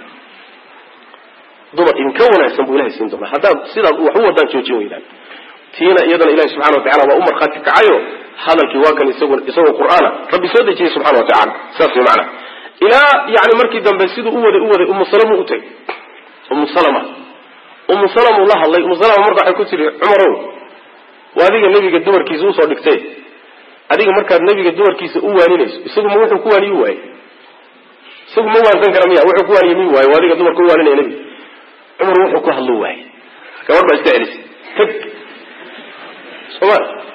dumar idinka wanaagsan buu ilahay siin doonaa haddaad sidaad wax u wadaan joojin weydaan tiina iyadana ilahi subxana wa tacala waa u markhaati kacayo hadalkii waa kan isag isagoo qur'aana rabbi soo dejiyey subxana wa tacala saas way macana ilaa yani markii dambe siduu u waday u waday umu salama u tegay umu salama umu salama la hadlay umu salama marka waxay ku tihi cumarow waa adiga nebiga dumarkiisa usoo dhigtay adiga markaad nebiga dumarkiisa u waaninayso isagu ma wuxuu ku waaniyi waaye isagu ma waansan kara miya wuxuu ku waaniye mi waaye waa adiga dumarka u waaninaya nebiga cumar wuxuu ku hadlo waaye gabadh baa iska celisay tag soma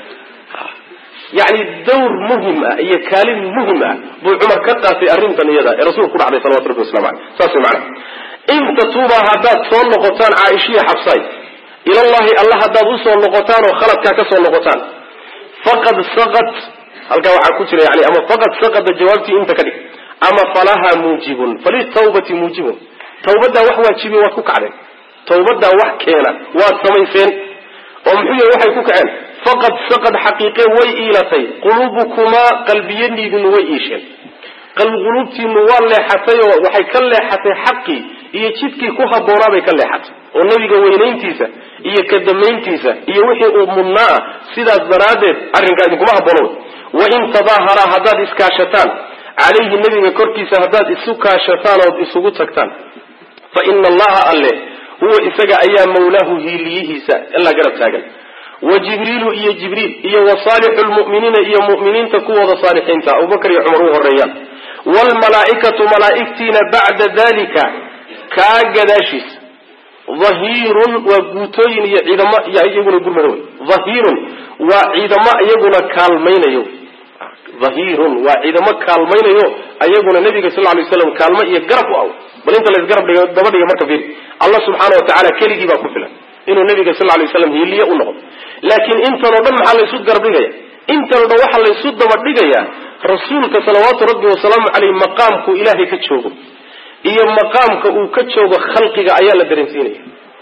yani dawr muhim ah iyo kaalin muhim ah buu cumar ka qaatay arrintan iyada ee rasuulku ku dhacday salawatu rabbi waslamu aleyh saas way macana in tatuubaa haddaad soo noqotaan caaishiya xabsaay ilallahi alla haddaad usoo noqotaan oo khaladkaa ka soo noqotaan faqad saqat halkaa waxaa ku jira yani ama faqad saqada jawaabtii inta ka dhig ama falaha muujibun falitawbati muujibun tawbaddaa wax waajibiye waad ku kacdeen tawbaddaa wax keena waad samayseen oo muxuu yahay waxay ku kaceen faqad saqad xaqiiqe way iilatay quluubukumaa qalbiyadiidinu way iisheen quluubtiinu waa leexatay oo waxay ka leexatay xaqii iyo jidkii ku habboonaa bay ka leexatay oo nebiga weynayntiisa iyo kadamayntiisa iyo wixii uu mudnaa ah sidaas daraaddeed arrinkaa idinkuma habboono wain tadaaharaa haddaad iskaashataan calayhi nebiga korkiisa haddaad isu kaashataan ood isugu tagtaan fa ina allaha alle huwa isaga ayaa mawlaahu hiiliyihiisa ilaa garab taagan wa jibriilu iyo jibriil iyo wa saalixu lmu'miniina iyo mu'miniinta kuwooda saalixiinta abubakar iyo cumar u horeeyaan waalmalaa'ikatu malaa'igtiina bacda dalika kaa gadaashiis dhahiirun waa guutooyin iyo ciidamo iyaguna gurmada wey dhahiirun waa ciidamo iyaguna kaalmaynayo dhahiirun waa ciidamo kaalmaynayo ayaguna nabiga sal lay slam kaalmo iyo garab u aw bal inta laysgarab dhiga daba dhiga marka fiir allah subxaana wa tacala keligii baa ku filan inuu nabiga sal lay slam hiiliye u noqdo laakiin intanoo dhan maxaa laysu garab dhigaya intanoo dhan waxaa laysu daba dhigayaa rasuulka salawaatu rabbi wasalaamu caleyh maqaamkuu ilaahay ka joogo iyo maqaamka uu ka joogo khalqiga ayaa la dareensiinaya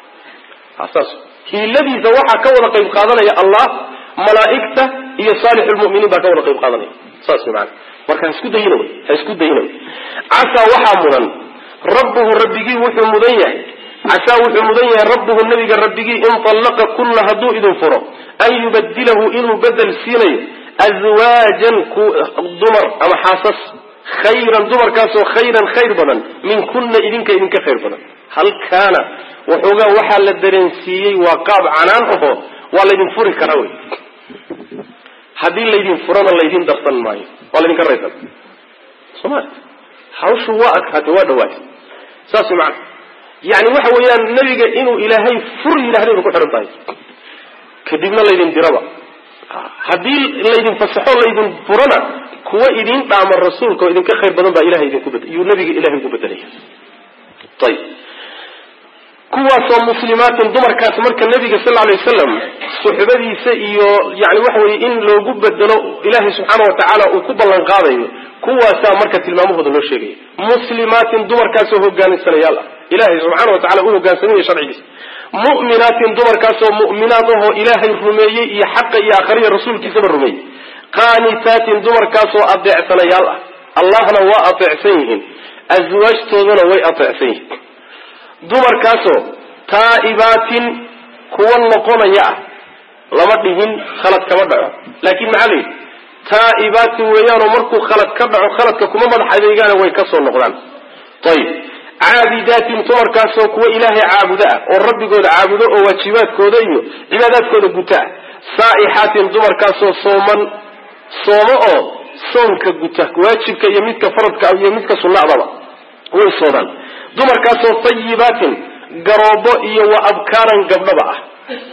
saas hiiladiisa waxaa ka wada qayb qaadanaya allah malaa'igta iyo saalixulmuminiin baa ka wada qayb qaadanaya saas way maana marka ha isku dayina wy ha isku dayina wy casaa waxaa mudan rabbuhu rabbigii wuxuu mudan yahay casaa wuxuu mudan yahay rabbuhu nabiga rabbigii in tallaqa kunna hadduu idin furo an yubadilahu inuu bedel siinayo aswaajan dumar ama xaasas khayran dumarkaasoo khayran khayr badan min kunna idinka idinka khayr badan halkaana waxoogaa waxaa la dareensiiyey waa qaab canaan aho waa laydin furi karaa wey haddii laydin furana laydin darsan maayo waa laydinka raysan soma hawshu waa adkaatay waa dhawaatay saas way macana yani waxa weeyaan nebiga inuu ilaahay fur yidhahday bay ku xihan tahay kadibna laydin diraba haddii laydin fasaxo laydin furana kuwa idin dhaama rasuulka oo idinka khayr badan baa ilahay idinku bed yuu nabiga ilahay ugu bedelaya ayib kuwaasoo muslimaatin dumarkaas marka nabiga sal alay wasalam suxbadiisa iyo yani waxa weye in loogu bedelo ilaahay subxaana wa tacaala uu ku ballan qaadayo kuwaasaa marka tilmaamahooda loo sheegaya muslimaatin dumarkaasoo hogaaninsanayaal ah ilahay subxaana wa tacala u hogaansamaya sharcigiisa mu'minaatin dumarkaasoo mu'minaad ahoo ilaahay rumeeyey iyo xaqa iyo akhriya rasuulkiisaba rumeeyey qaanitaatin dumarkaasoo adeecsanayaal ah allahna waa adeecsan yihiin aswaajtoodana way adeecsan yihiin dumarkaasoo taa'ibaatin kuwa noqonaya ah lama dhihin khalad kama dhaco laakiin maxaa la yidhi taa'ibaatin weeyaanoo markuu khalad ka dhaco khaladka kuma madax adeegaana way ka soo noqdaan ayib caabidaatin dumarkaasoo kuwa ilaahay caabudo ah oo rabbigooda caabudo oo waajibaadkooda iyo cibaadaadkooda guta ah saa'ixaatin dumarkaasoo sooman soomo oo soonka guta waajibka iyo midka faradka iyo midka sunnadaba way soodaan dumarkaasoo tayibaatin garoobo iyo wa abkaaran gabdhaba ah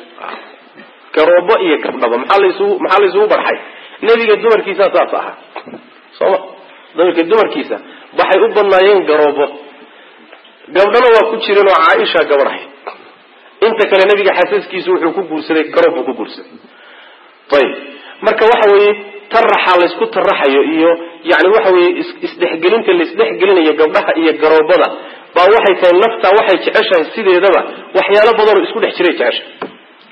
garoobo iyo gabdhaba maxaa laysugu maxaa laysugu barxay nebiga dumarkiisa saas ahaa sooma dumarka dumarkiisa waxay u badnaayeen garoobo gabdhana waa ku jireen oo caaisha gabadh ahayd inta kale nebiga xasaskiisu wuxuu ku guursaday garoob buu ku guursaday ayib marka waxa weeye taraxa laysku taraxayo iyo yani waxa weye isdhexgelinta laisdhexgelinayo gabdhaha iyo garoobada baa waxay tahay naftaa waxay jeceshahay sideedaba waxyaalo badanoo isku dhex jiray jeceshahay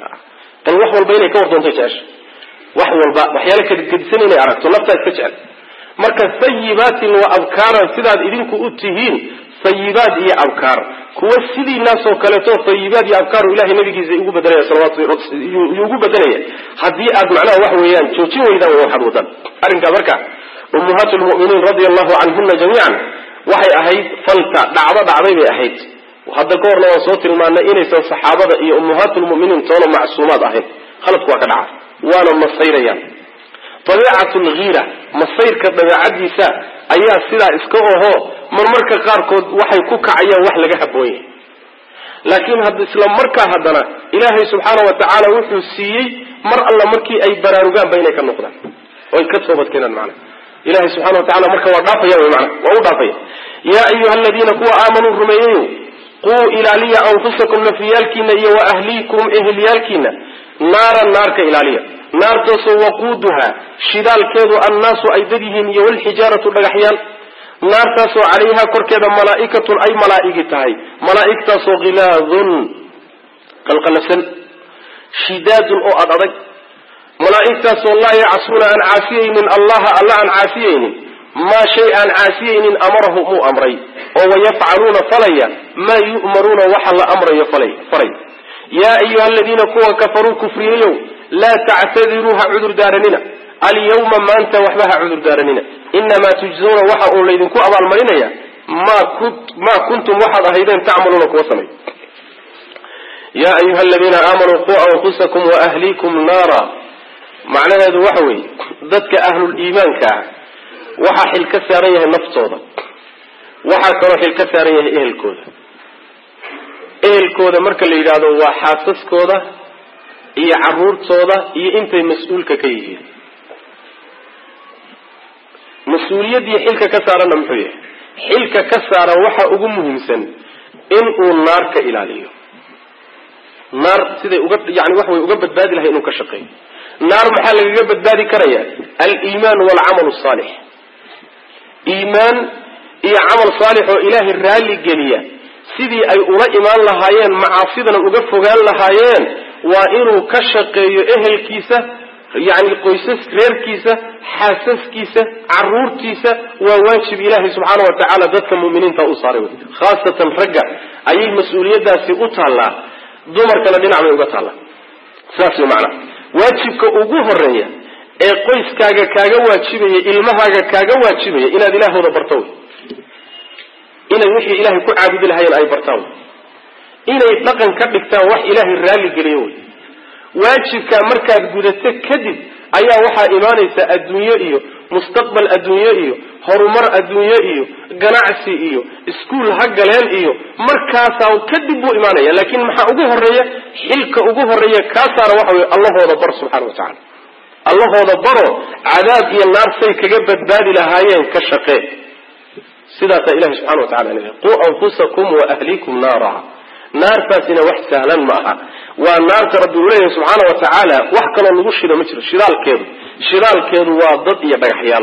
bal wax walba inay ka wardoontay jecesha wax walba waxyaala kadgedisan inay aragto naftaa iska jecel marka sayibaatin wa abkaaran sidaad idinku u tihiin sayibaad iyo abkaar kuwa sidiinaasoo kaleeto sayibaad iyo abkaaru ilahay nabigiisa ugu bedelaya salawatuyuu ugu bedelaya haddii aad macnaha wax weeyaan joojin weydaan way waxaad wadaan arrinkaa marka ummahaat lmu'miniin radia allahu canhuna jamiican waxay ahayd falta dhacdo dhacday bay ahayd hadda ka horna waan soo tilmaanay inaysan saxaabada iyo ummahaat lmu'miniin toona macsuumaad ahayn khaladku waa ka dhaca waana masayrayaan dabiicat lgiira masayrka dabeecadiisa ayaa sidaa iska oho marmarka qaarkood waxay ku kacayaan wax laga haboon yahay laakiin isla markaa haddana ilaahay subxaana wa tacaala wuxuu siiyey mar alla markii ay baraarugaanba inay ka noqdaan oy ka toobadkeenaan macana ilahay subxana wa tacala marka waa dhaafaya wy mana waa u dhaafaya yaa ayuha aladiina kuwa aamanuu rumeeyeyo quu ilaaliya anfusakum nafyaalkiina iyo wa ahliikum eheliyaalkiina naaran naarka ilaaliya naartaasoo waquuduha shidaalkeedu annaasu ay dad yihiin iyo walxijaaratu dhagaxyaal naartaasoo calayha korkeeda malaa'ikatun ay malaa'igi tahay malaa'igtaasoo khilaadun qalqalafsan shidaadun oo ad adag malaa'igtaasoo laa yacsuuna aan caasiyaynin allaha alla aan caasiyaynin maa shay aan caasiyaynin amarahum uu amray oo wayafcaluuna falaya maa yu'maruuna waxa la amrayo falay yaa ayuha aladiina kuwa kafaruu kufriyayow laa tactadiruu ha cudur daaranina alyawma maanta waxba ha cudur daaranina inamaa tujzuuna waxa uu laydinku abaalmarinaya maa kuntum waxaad ahaydeen tacmaluuna kuwa samay yaa ayuha aladiina aamanuu quu anfusakum waahliikum naara macnaheedu waxa weeye dadka ahlul-iimaanka ah waxaa xil ka saaran yahay naftooda waxaa kaloo xil ka saaran yahay ehelkooda ehelkooda marka la yidhaahdo waa xaasaskooda iyo caruurtooda iyo intay mas-uulka ka yihiin mas-uuliyaddii xilka ka saaranna muxuu yahay xilka ka saaran waxa ugu muhiimsan inuu naar ka ilaaliyo naar siday uga yani waxa way uga badbaadi lahay inuu ka shaqeeyo naar maxaa lagaga badbaadi karaya aliimaan waalcamal saalix iimaan iyo camal saalix oo ilaahay raalli geliya sidii ay ula imaan lahaayeen macaasidana uga fogaan lahaayeen waa inuu ka shaqeeyo ehelkiisa yani qoysas reerkiisa xaasaskiisa caruurtiisa waa waajib ilaahay subxaana wa tacaala dadka muminiinta u saaray wey khaasatan ragga ayay mas-uuliyadaasi u taallaa dumarkana dhinac bay uga taallaa saas wey macnaa waajibka ugu horeeya ee qoyskaaga kaaga waajibaya ilmahaaga kaaga waajibaya inaad ilaahooda barto wey inay wixii ilaahay ku caabudi lahaayeen ay bartaan wey inay dhaqan ka dhigtaan wax ilaahay raalli geliyo wey waajibkaa markaad gudato kadib ayaa waxaa imaanaysa adduunye iyo mustaqbal adduunye iyo horumar adduunye iyo ganacsi iyo iskuol ha galeen iyo markaasaa kadib buu imaanaya laakiin maxaa ugu horeeya xilka ugu horeeya kaa saara waxa wey allahooda bar subxana wa tacala allahooda baro cadaab iyo naar say kaga badbaadi lahaayeen ka shaqee sidaasaa ilahi subxana wa tacala leeyahy quu anfusakum wa ahlikum naara naartaasina wax sahlan ma aha waa naarta rabbi uu leeyahay subxaana wa tacaala wax kaloo lagu shido ma jiro shidaalkeedu shidaalkeedu waa dad iyo dhagaxyaal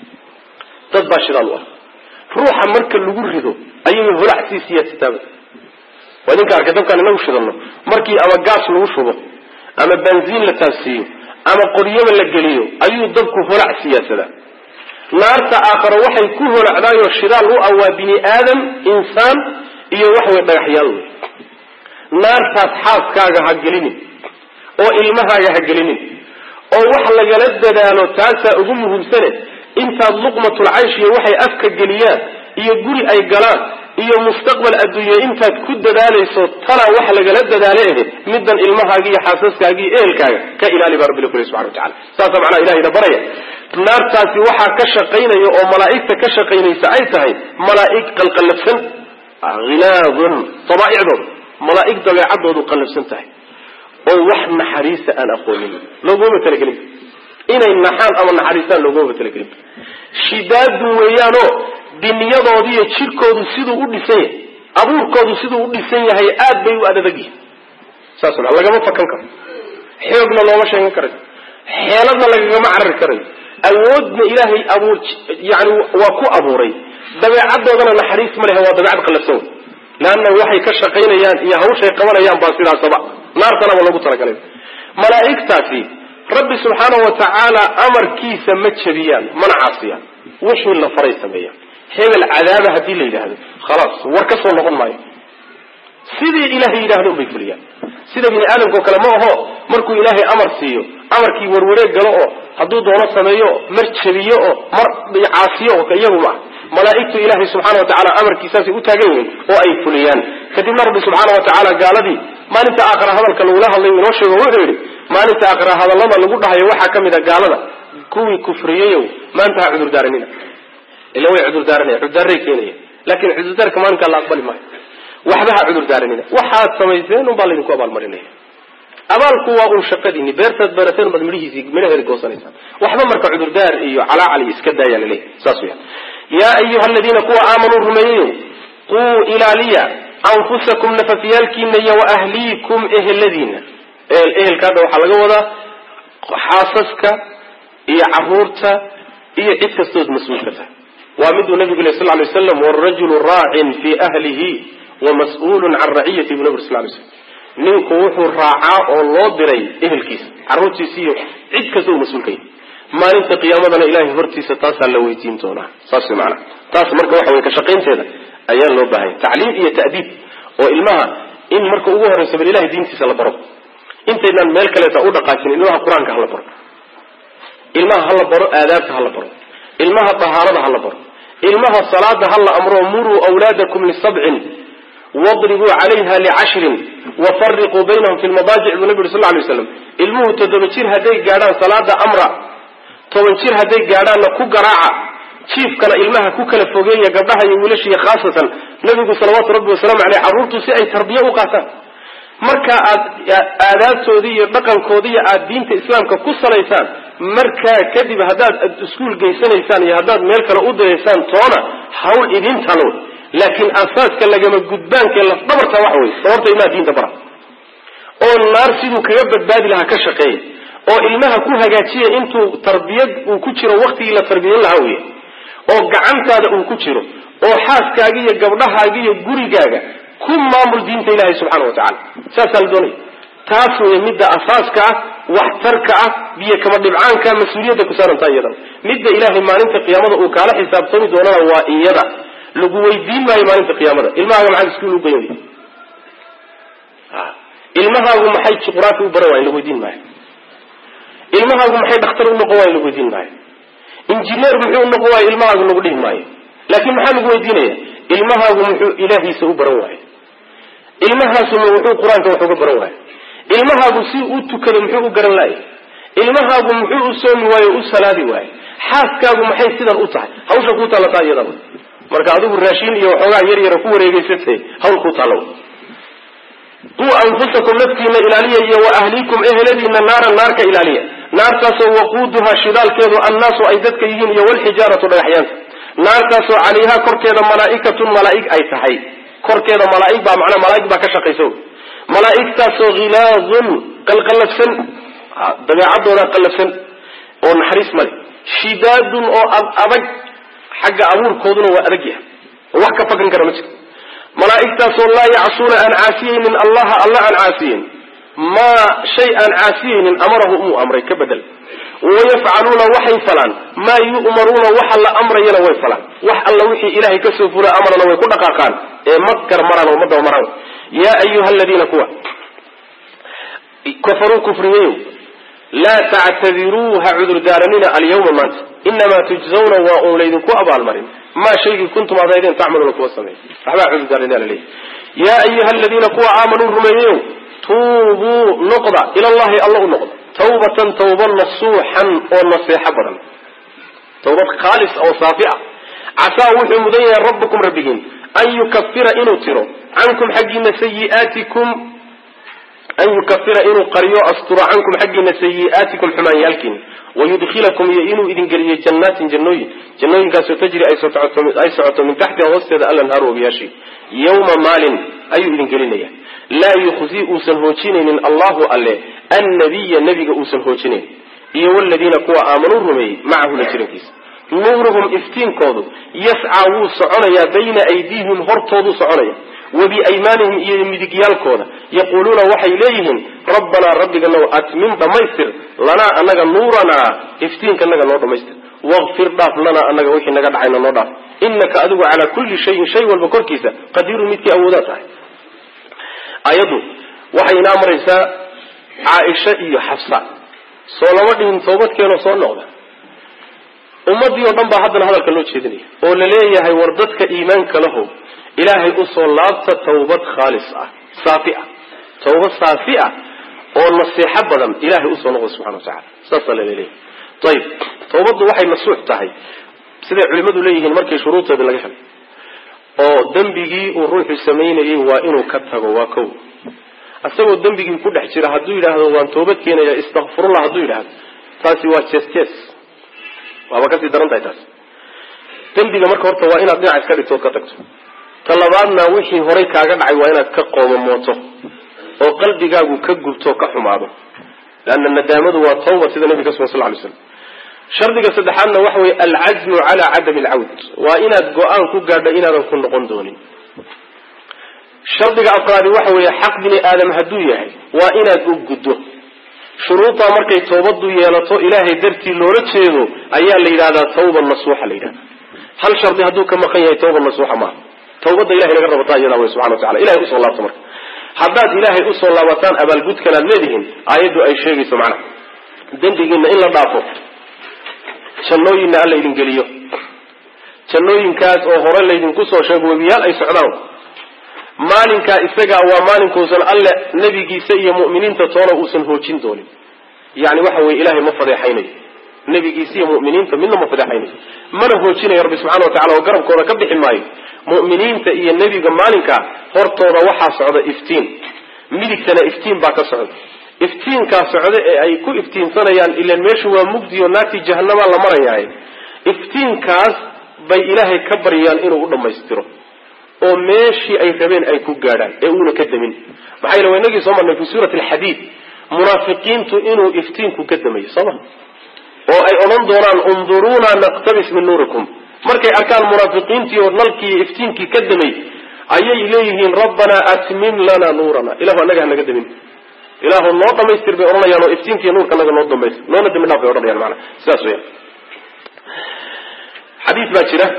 dad baa shidaal u ah ruuxa marka lagu rido ayay holacsiisiiya titaabada waa idinka arkay dabkaan inagu shidano markii ama gaas lagu shubo ama benziin la taabsiiyo ama qoryaba la geliyo ayuu dabku holac siyaasadaa naarta aakharo waxay ku holacdaayoo shidaal u ah waa bini aadam insaan iyo waxway dhagaxyaal wey naartaas xaaskaaga ha gelinin oo ilmahaaga ha gelinin oo wax lagala dadaalo taasaa ugu muhiimsane intaad luqmatul caysh iyo waxay afka geliyaan iyo guri ay galaan iyo mustaqbal adduunye intaad ku dadaalayso talaa wax lagala dadaale ahe middan ilmahaaga iyo xaasaskaaga iyo ehelkaaga ka ilaali baa rabbi kule subxana watacala saasaa macnaha ilahayna baraya naartaasi waxaa ka shaqaynaya oo malaa'igta ka shaqaynaysa ay tahay malaa'ig qalqallafsan hilaadun dabaa'icdooda malaa'ig dabeecadoodu qallafsan tahay oo wax naxariisa aan aqoonin looguma talagelin inay naxaan ama naxariistaan looguma talagelin shidaadun weeyaanoo diniyadoodiiyo jirkoodu siduu u dhisan yahay abuurkoodu siduu u dhisan yahay aad bay u adadag yihin saas ma lagama fakan karo xoogna looma sheegan karayo xeeladna lagagama carari karayo awoodna ilaahay abuur yani waa ku abuuray dabeecadoodana naxariis ma lehe waa dabeecad qallafsan wey leanna waxay ka shaqaynayaan iyo hawshay qabanayaan baa sidaasaba naartanaba loogu talagalay malaa'igtaasi rabbi subxaanahu wa tacaala amarkiisa ma jebiyaan mana caasiyaan wixii la faray sameeyaan hebel cadaaba haddii la yidhaahdo khalaas war ka soo noqon maayo sidii ilaahay yidhahdo unbay fuliyaan sida bini aadamkao kale ma aho markuu ilaahay amar siiyo amarkii warwareeg galo oo hadduu doono sameeyo mar jebiyo oo mar caasiyo oo iyagu maaha malaa'igtu ilaahay subxaana wa tacala amarkiisaasay u taagan yihiin oo ay fuliyaan kadibna rabbi subxaana wa tacaala gaaladii maalinta aakhira hadalka lagula hadlay inoo sheego wuxuu yidhi maalinta aakhira hadallada lagu dhahayo waxaa ka mid a gaalada kuwii kufriyeyow maanta ha cudurdaaranina ila way cudurdaaranaya cudurdaaray keenaya laakin cudurdaarka maalinkaa la aqbali maayo waxba ha cudurdaaranina waxaad samayseen un baa laydinku abaalmarinaya abaalku waa un shaqadiini beertaad beerateen baad midhihiisi midhaheeda goosanaysaan waxba marka cudurdaar iyo calaacal iyo iska daayaa laleeyahy saas weya yaa ayuha aladiina kuwa aamanuu rumeeyeyo quu ilaaliya anfusakum nafafyaalkiina iyo waahliikum eheladiina ehelka hadda waxaa laga wadaa xaasaska iyo caruurta iyo cid kastood mas-uulka tahay waa miduu nabigu leh sal lay waslam wrajulu raacin fi ahlihi wamas-uulun can raciyati bu nabig sal lay slam ninku wuxuu raacaa oo loo diray ehelkiisa carruurtiisa iyo cid kasta uu mas-uulka yahy maalinta qiyaamadana ilahay hortiisa taasaa la weydiin doonaa saas maana taas marka waxa wey ka shaqaynteeda ayaa loo baahanya tacliim iyo ta'diib oo ilmaha in marka ugu horreysa bal ilahay diintiisa la baro intaynaan meel kaleeta u dhaqaajin ilmaha qur-aanka hala baro ilmaha hala baro aadaabta hala baro ilmaha dahaarada hala baro ilmaha salaada hala amro muruu wlaadakum lisabcin wadribuu calayha licashrin wafariquu baynahum fi lmadaajic buu nabi uri sal lay slam ilmuhu toddoba jir hadday gaadhaan salaada amra toban jir hadday gaadhaanna ku garaaca jiifkana ilmaha ku kala fogeeya gabdhaha iyo wiilashiiyo khaasatan nabigu salawaatu rabbi wasalaamu aleyh carruurtu si ay tarbiye u qaataan marka aad aadaabtoodii iyo dhaqankoodiiyo aada diinta islaamka ku salaysaan markaa kadib haddaad iskuul geysanaysaan iyo haddaad meel kale u diraysaan toona hawl idin talo laakiin asaaska lagama gudbaankae lafdhabarta waxa wey sababta ilmaha diinta bara oo naar siduu kaga badbaadi lahaa ka shaqeeya oo ilmaha ku hagaajiya intuu tarbiyad uu ku jiro waktigii la tarbiyan lahaa wey oo gacantaada uu ku jiro oo xaaskaaga iyo gabdhahaaga iyo gurigaaga ku maamul diinta ilaahay subxaana wa tacala saasaa la doonaya taas wey midda asaaska ah waxtarka ah biyo kama dhibcaanka mas-uuliyadda ku saarantaa iyadana midda ilaahay maalinta qiyaamada uu kaala xisaabtami doonana waa iyada lagu weydiin maayo maalinta qiyaamada ilmahaaga maxaad iskuul u geyn ilmahaagu maxay juqraafi u baran waaya lagu weydiin maayo ilmahaagu maxay dhakhtar u noqon waaya lagu weydiin maayo injineer muxuu u noqon waaya ilmahaagu lagu dhihi maayo laakiin maxaa lagu weydiinaya ilmahaagu muxuu ilaahiisa u baran waayo ilmahaasuma muxuu qur-aanka wax uga baran waayo ilmahaagu si u tukado muxuu u garan laaya ilmahaagu muxuu u soomi waayo u salaadi waayo xaaskaagu maxay sidan u tahay hawsha kuu taalataa iyadaba marka adigu raashin iyo waxoogaa yar yara ku wareegeysatay hawl kuu taalla quu anfusakum naftiina ilaaliya iyo wa ahliikum eheladiina naaran naarka ilaaliya naartaasoo waquuduhaa shidaalkeedu annaasu ay dadka yihiin iyo walxijaaratu dhagaxyaanta naartaasoo calayhaa korkeeda malaa'ikatun malaa'ig ay tahay korkeeda malaaig baa macnaa malaaig baa ka shaqaysa malaa'igtaasoo hilaadun qalqallafsan dabeecadooda qallafsan oo naxariis male shidaadun oo adag xagga abuurkooduna waa adag yahay oo wax ka fakrin kara ma jirto malaa'igtaasoo laa yacsuuna aan caasiyeynin allaha alla aan caasiyeyn maa shay aan caasiyeynin amarahu umuu amray ka bedel wayafcaluuna waxay falaan maa yu'maruuna waxa la amrayana way falaan wax alla wixii ilaahay kasoo fula amarana way ku dhaqaaqaan ee ma garmaraan oo ma dabamaraan yaa ayuha aladiina kuwa kafaruu kufriyeyo laa tactadiruu ha cudurdaaranina alyawma maanta inamaa tujzawna waa uun laydinku abaalmarin maa shaygii kuntum adaydeen tacmaluuna kuwa sameey waxbaa cudurdaaranina laleeyahy yaa ayuha aladiina kuwa aamanuu rumeeyeyo tuubuu noqda ilallahi alla u noqda tawbatan tawba nasuuxan oo naseexo badan tawbad khaalis oo saafi ah casaa wuxuu mudan yahay rabbukum rabbigiin an yukafira inuu tiro cankum xaggiina sayiaatikum an yukafira inuu qariyo asturo cankum xaggiina sayi'aatikum xumaanyaalkiina wayudkhilakum iyo inuu idin geliyo jannaatin jannooyin jannooyinkaasoo tajri ay socoto min taxtiha hoosteeda alanhaaru wabiyaashii yawma maalin ayuu idin gelinaya laa yukhzi uusan hoojinaynin allahu alle annabiya nebiga uusan hoojinayn iyo waladiina kuwa aamanuu rumeeyey macahu la jirankiisa nuuruhum iftiinkoodu yascaa wuu soconayaa bayna aydiihim hortooduu soconaya wa biaymaanihim iyo midigyaalkooda yaquuluuna waxay leeyihiin rabbanaa rabbiganow atmim dhammaystir lanaa anaga nuuranaa iftiinka naga noo dhammaystir waqfir dhaaf lanaa anaga wixii naga dhacayna noo dhaaf inaka adigu calaa kulli shayin shay walba korkiisa qadiirun midkii awoodaa tahay ayaddu waxay inaa maraysaa caaisha iyo xafsa soo lama dhihin toobadkeenoo soo noqda ummadii oo dhan baa haddana hadalka loo jeedinaya oo la leeyahay war dadka iimaanka lahow ilaahay usoo laabta tawbad khaalis ah saafi ah tawbad saafi ah oo nasiixo badan ilahay usoo noqda subxana wa tacala saasaa laleeyahay ayib tawbaddu waxay nasuux tahay siday culimmadu leeyihiin markii shuruurteeda laga helay oo dembigii uu ruuxu samaynayay waa inuu ka tago waa kow isagoo dembigii ku dhex jira hadduu yidhaahdo waan toobad keenaya istakfirullah hadduu yidhaahdo taasi waa jes jes waaba kasii daran tahay taas dembiga marka horta waa inaad dhinac iska dhigto ood ka tagto ta labaadna wixii horay kaaga dhacay waa inaad ka qoomamooto oo qalbigaagu ka gubto ka xumaado leanna nadaamadu waa tawba sida nabiga ka sugan sal ly slam shardiga saddexaadna waxa weye alcazmu calaa cadami alcawd waa inaad go-aan ku gaadho inaadan ku noqon doonin shardiga afraadi waxa weeye xaq bini aadam hadduu yahay waa inaad u guddo shuruudaa markay toobadu yeelato ilaahay dartii loola jeedo ayaa la yidhahdaa tawba nasuuxa la yidhahda hal shardi hadduu ka maqan yahay tawba nasuuxa maaha tawbadda ilahay laga rabataa iyadaa wey subxana wa tacala ilahay usoo laabto marka haddaad ilaahay usoo laabataan abaalgudkan aad leedihiin aayaddu ay sheegayso macnaha dembigiina in la dhaafo jannooyinna alla idin geliyo jannooyinkaas oo hore laydinku soo sheego webiyaal ay socdaan maalinkaa isagaa waa maalinkuusan alle nebigiisa iyo mu'miniinta toona uusan hoojin doonin yani waxa weye ilahay ma fadeexaynayo nebigiisa iyo mu'miniinta midna ma fadeexaynayo mana hoojinayo rabbi subxana wa tacala oo garabkooda ka bixi maayo mu'miniinta iyo nebiga maalinkaa hortooda waxaa socda iftiin midigtana iftiin baa ka socda iftiinkaa socda ee ay ku iftiinsanayaan ilan meeshu waa mugdi oo naagtii jahanamaa la marayahay iftiinkaas bay ilaahay ka baryayaan inuu u dhammaystiro oo meeshii ay rabeen ay ku gaadhaan ee uuna ka damin maxaa yele waa inagii soo marnay fi suurati alxadiid munaafiqiintu inuu iftiinku ka damayo sooma oo ay odhan doonaan unduruuna naqtabis min nuurikum markay arkaan munaafiqiintii oo nalkii iftiinkii ka damay ayay leeyihiin rabbanaa atmim lana nuurana ilahu anaga hanaga damin ilaahu noo dhamaystir bay odhanayaan oo iftiinkiiyo nuurka naga noo dambaystir noona dambi dhaaf bay odhanayaan maanaa sidaas weya xadiis baa jira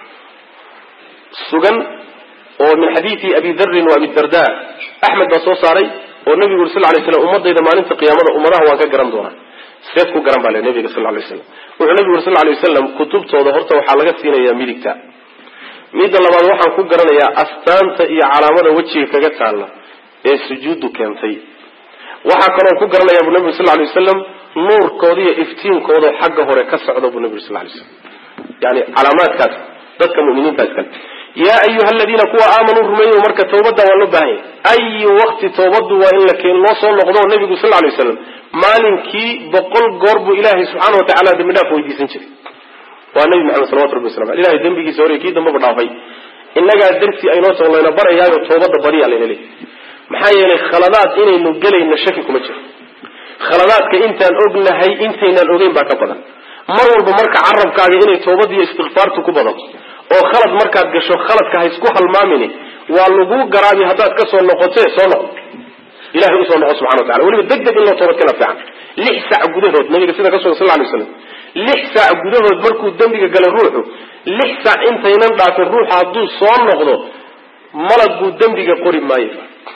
sugan oo min xadiidi abi darin wa abi darda axmed baa soo saaray oo nabigu uri sal lay slam ummadayda maalinta qiyaamada ummadaha waan ka garan doonaa seed ku garan baa le nabiga sal lay slam wuxuu nabigu uri sal lay wasalam kutubtooda horta waxaa laga siinayaa midigta midda labaad waxaan ku garanayaa astaanta iyo calaamada wejiga kaga taalla ee sujuuddu keentay waxaa kaloo ku garanayaa buu nabigu sal lay wasalam nuurkooda iyo iftiinkooda xagga hore ka socda buu nabigu sal lay slam yani calaamaadkaas dadka muminiinta iskale yaa ayuha aladiina kuwa aamanuu rumeeyo marka tawbadda waa loo baahan yahy ayi waqti tawbaddu waa in la keen loo soo noqdo nabigu sal lay waslam maalinkii boqol goor buu ilaahay subxaana wa tacala dembi dhaaf weydiisan jiray waa nabi maxamed salawatu rabbi waslam ilahay dembigiisa hore kii dambaba dhaafay innagaa darsi aynoo tago layna barayaayo toobadda badiya layna leeyahy maxaa yeelay khaladaad inaynu gelayna shaki kuma jiro khaladaadka intaan ognahay intaynaan ogeyn baa ka badan mar walba marka carabkaaga inay toobad iyo istikfaartu ku badato oo khalad markaad gasho khaladka ha isku halmaamini waa lagu garaabi haddaad ka soo noqote soo noqo ilahay usoo noqo subxana wa tacala weliba deg deg in loo toobad kena fiican lix sac gudahood nabiga sida ka sugan sal lay slam lix sac gudahood markuu dembiga galay ruuxu lix sac intaynan dhaafin ruuxa hadduu soo noqdo malaguu dembiga qori maayo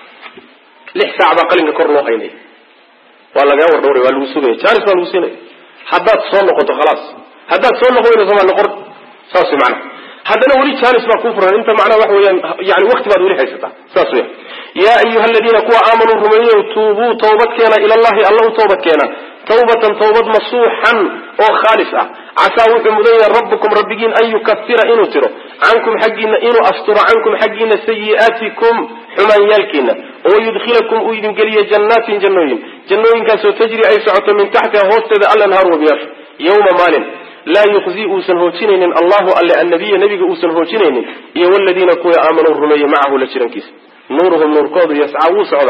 lix sac baa qalinka kor loo haynaya waa lagaa wardhawray waa lagu sugaya janis baa lagu siinaya haddaad soo noqoto khalaas haddaad soo noqo wayna somaa noqon saas way macana haddana weli janis baa kuu furan inta macnaha waxa weeyaan yani wakti baad weli haysataa saas weya yaa ayuha aladiina kuwa aamanuu rumeeyow tuubuu tawbad keena ila allahi alla u toobad keena tawbatan tawbad masuuxan oo khaalis ah casaa wuxuu mudan yahay rabbukum rabbigiin an yukafira inuu tiro cankum xaggiina inuu asturo cankum xaggiina sayi'aatikum xumaanyaalkiina oo yudkhilakum uu idin geliyo jannaatin jannooyin jannooyinkaasoo tajri ay socoto min taxtiha hoosteeda alanhaar wabiyaasha yawma maalin laa yuqzi uusan hoojinaynin allahu alle annabiya nabiga uusan hoojinaynin iyo waladiina kuwa aamanuu rumeeyey macahu la jirankiisa nuuruhum nuurkoodu yascaa wuu socdaa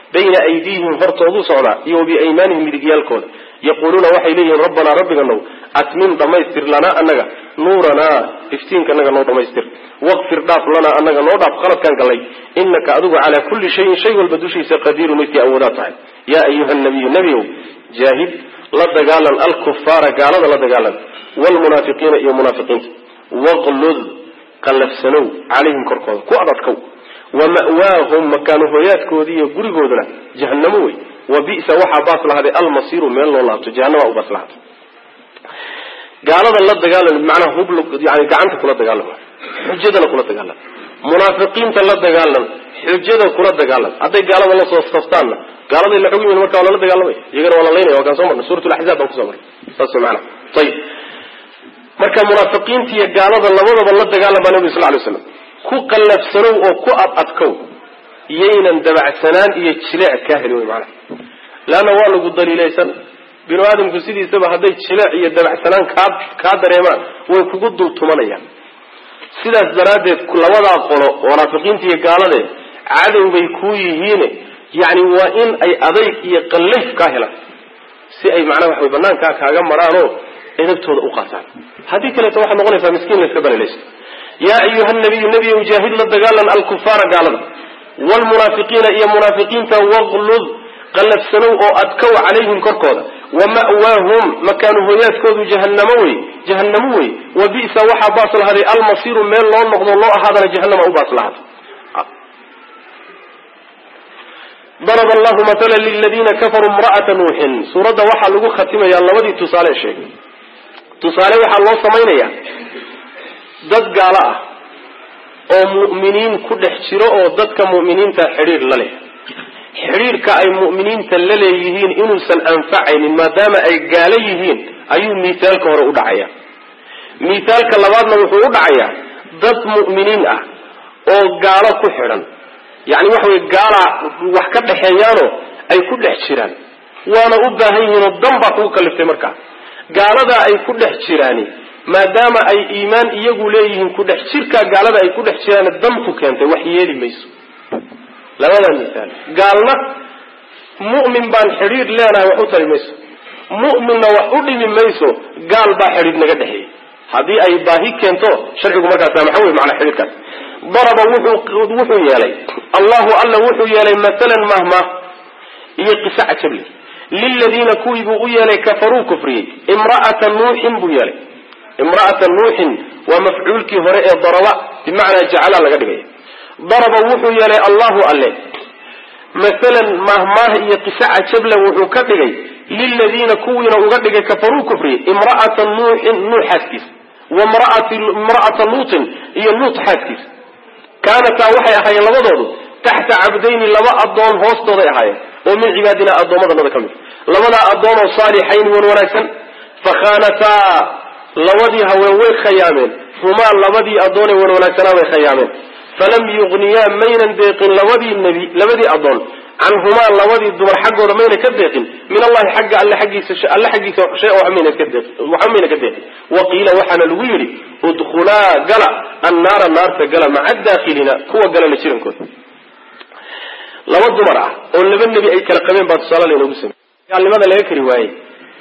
bayna aydiihim hortooduu socdaa iyo wa biaymaanihim midigyaalkooda yaquuluuna waxay leeyihiin rabbanaa rabbiganow atmim dhammaystir lanaa annaga nuuranaa iftiinka annaga noo dhammaystir waqfir dhaaf lanaa annaga noo dhaaf qaladkaan gallay inaka adigu calaa kulli shayin shay walba dushiisa qadiirun midkii awoodaa tahay yaa ayuha nabiyu nebiow jaahid la dagaalan alkufaara gaalada la dagaalan wlmunaafiqiina iyo munaafiqiinta waqlud qallafsanow calayhim korkooda ku adadkow wa ma'waahum makaanu hooyaadkoodii iyo gurigooduna jahannamo wey wa bisa waxaa baas lahaday almasiiru meel loo laabto jahanama u baas lahaatay gaalada la dagaalam macnaha hub yani gacanta kula dagaalam xujadana kula dagaalam munaafiqiinta la dagaalam xujada kula dagaalam hadday gaalada la soo saftaanna gaaladay la xogyimin marka waa lala dagaalamaya iyagana waa la laynaya waa kaan soo marnay suurat laxzaab baan kuso marnay saas maana ayib marka munaafiqiinta iyo gaalada labadaba la dagaalam baa nabi sal lay slam ku qallafsanow oo ku ad adkow yaynan dabacsanaan iyo jileec kaa heli wey macnaha leanna waa lagu daliilaysan binu aadamku sidiisaba hadday jileec iyo dabacsanaan kaa kaa dareemaan way kugu dul tumanayaan sidaas daraaddeed labadaa qolo munaafiqiinta iyo gaalade cadow bay kuu yihiine yacni waa in ay adayg iyo qallayf kaa helaan si ay macnaha waxaway banaankaa kaaga maraanoo edabtooda u qaataan haddii kaleeto waxaad noqonaysaa miskiin layska daliilaysto yaa ayuha nabiyu nebiyow jaahid la dagaalan alkufaara gaalada wlmunaafiqiina iyo munaafiqiinta waqlud qallafsanow oo adkow calayhim korkooda wa ma'waahum makaanu hooyaadkoodu jahannamo wey jahannamo wey wa bisa waxaa baas lahaday almasiiru meel loo noqdo loo ahaadana jahannama u baas lahaada daraba allahu matala liladiina kafaruu imra'ata nuuxin suuradda waxaa lagu khatimayaa labadii tusaale sheegay tusaale waxaa loo samaynayaa dad gaalo ah oo mu'miniin ku dhex jiro oo dadka mu'miniinta xidhiir la leh xidhiirka ay mu'miniinta la leeyihiin inuusan anfacaynin maadaama ay gaalo yihiin ayuu miithaalka hore u dhacaya miithaalka labaadna wuxuu u dhacayaa dad mu'miniin ah oo gaalo ku xidhan yacni waxa weye gaala wax ka dhexeeyaanoo ay ku dhex jiraan waana u baahan yihiinoo dan baa kugu kaliftay markaa gaaladaa ay ku dhex jiraani maadaama ay iimaan iyagu leeyihiin ku dhex jirkaa gaalada ay ku dhex jiraan dantu keentay wax yeeli mayso labadaa misaal gaalna mu'min baan xidhiir leenahay wax u tari mayso mu'minna wax u dhimi mayso gaal baa xidhiir naga dhexeeyey haddii ay baahi keento sharcigu markaas maxa wey macnaa xidhiirkaas daraba wuxuu wuxuu yeelay allahu alla wuxuu yeelay masalan mahma iyo qisa cajable liladiina kuwii buu u yeelay kafaruu kufriyey imra'ata nuuxin buu yeelay imra'ata nuuxin waa mafcuulkii hore ee daraba bimacnaa jacala laga dhigay daraba wuxuu yeelay allahu alle masalan mahmaah iyo qisa cajable wuxuu ka dhigay liladiina kuwiina uga dhigay kafaruu kufriyey imra'ata nuuxin nuux xaaskiisa wa imra'ata luutin iyo luut xaaskiisa kaanataa waxay ahaayeen labadoodu taxta cabdayni laba addoon hoostooday ahaayeen oo min cibaadina addoommadanada ka mid labadaa addoonoo saalixayni wan wanaagsan fakhaanataa labadii haween way khayaameen humaa labadii addoonee wan wanaagsanaa bay khayaameen falam yugniyaa maynan deeqin labadii nebi labadii addoon canhumaa labadii dumar xaggooda mayna ka deeqin min allahi xagga alle xaggiisa alle xaggiisa shay waxba mayna ka deeqin waxba mayna ka deeqin wa qiila waxaana lagu yidhi udkhulaa gala annaara naarta gala maca daakhilina kuwa gala la jirankooda laba dumar ah oo laba nebi ay kala qabeen baa tusaale laynoogu samey gaalnimada laga kari waayey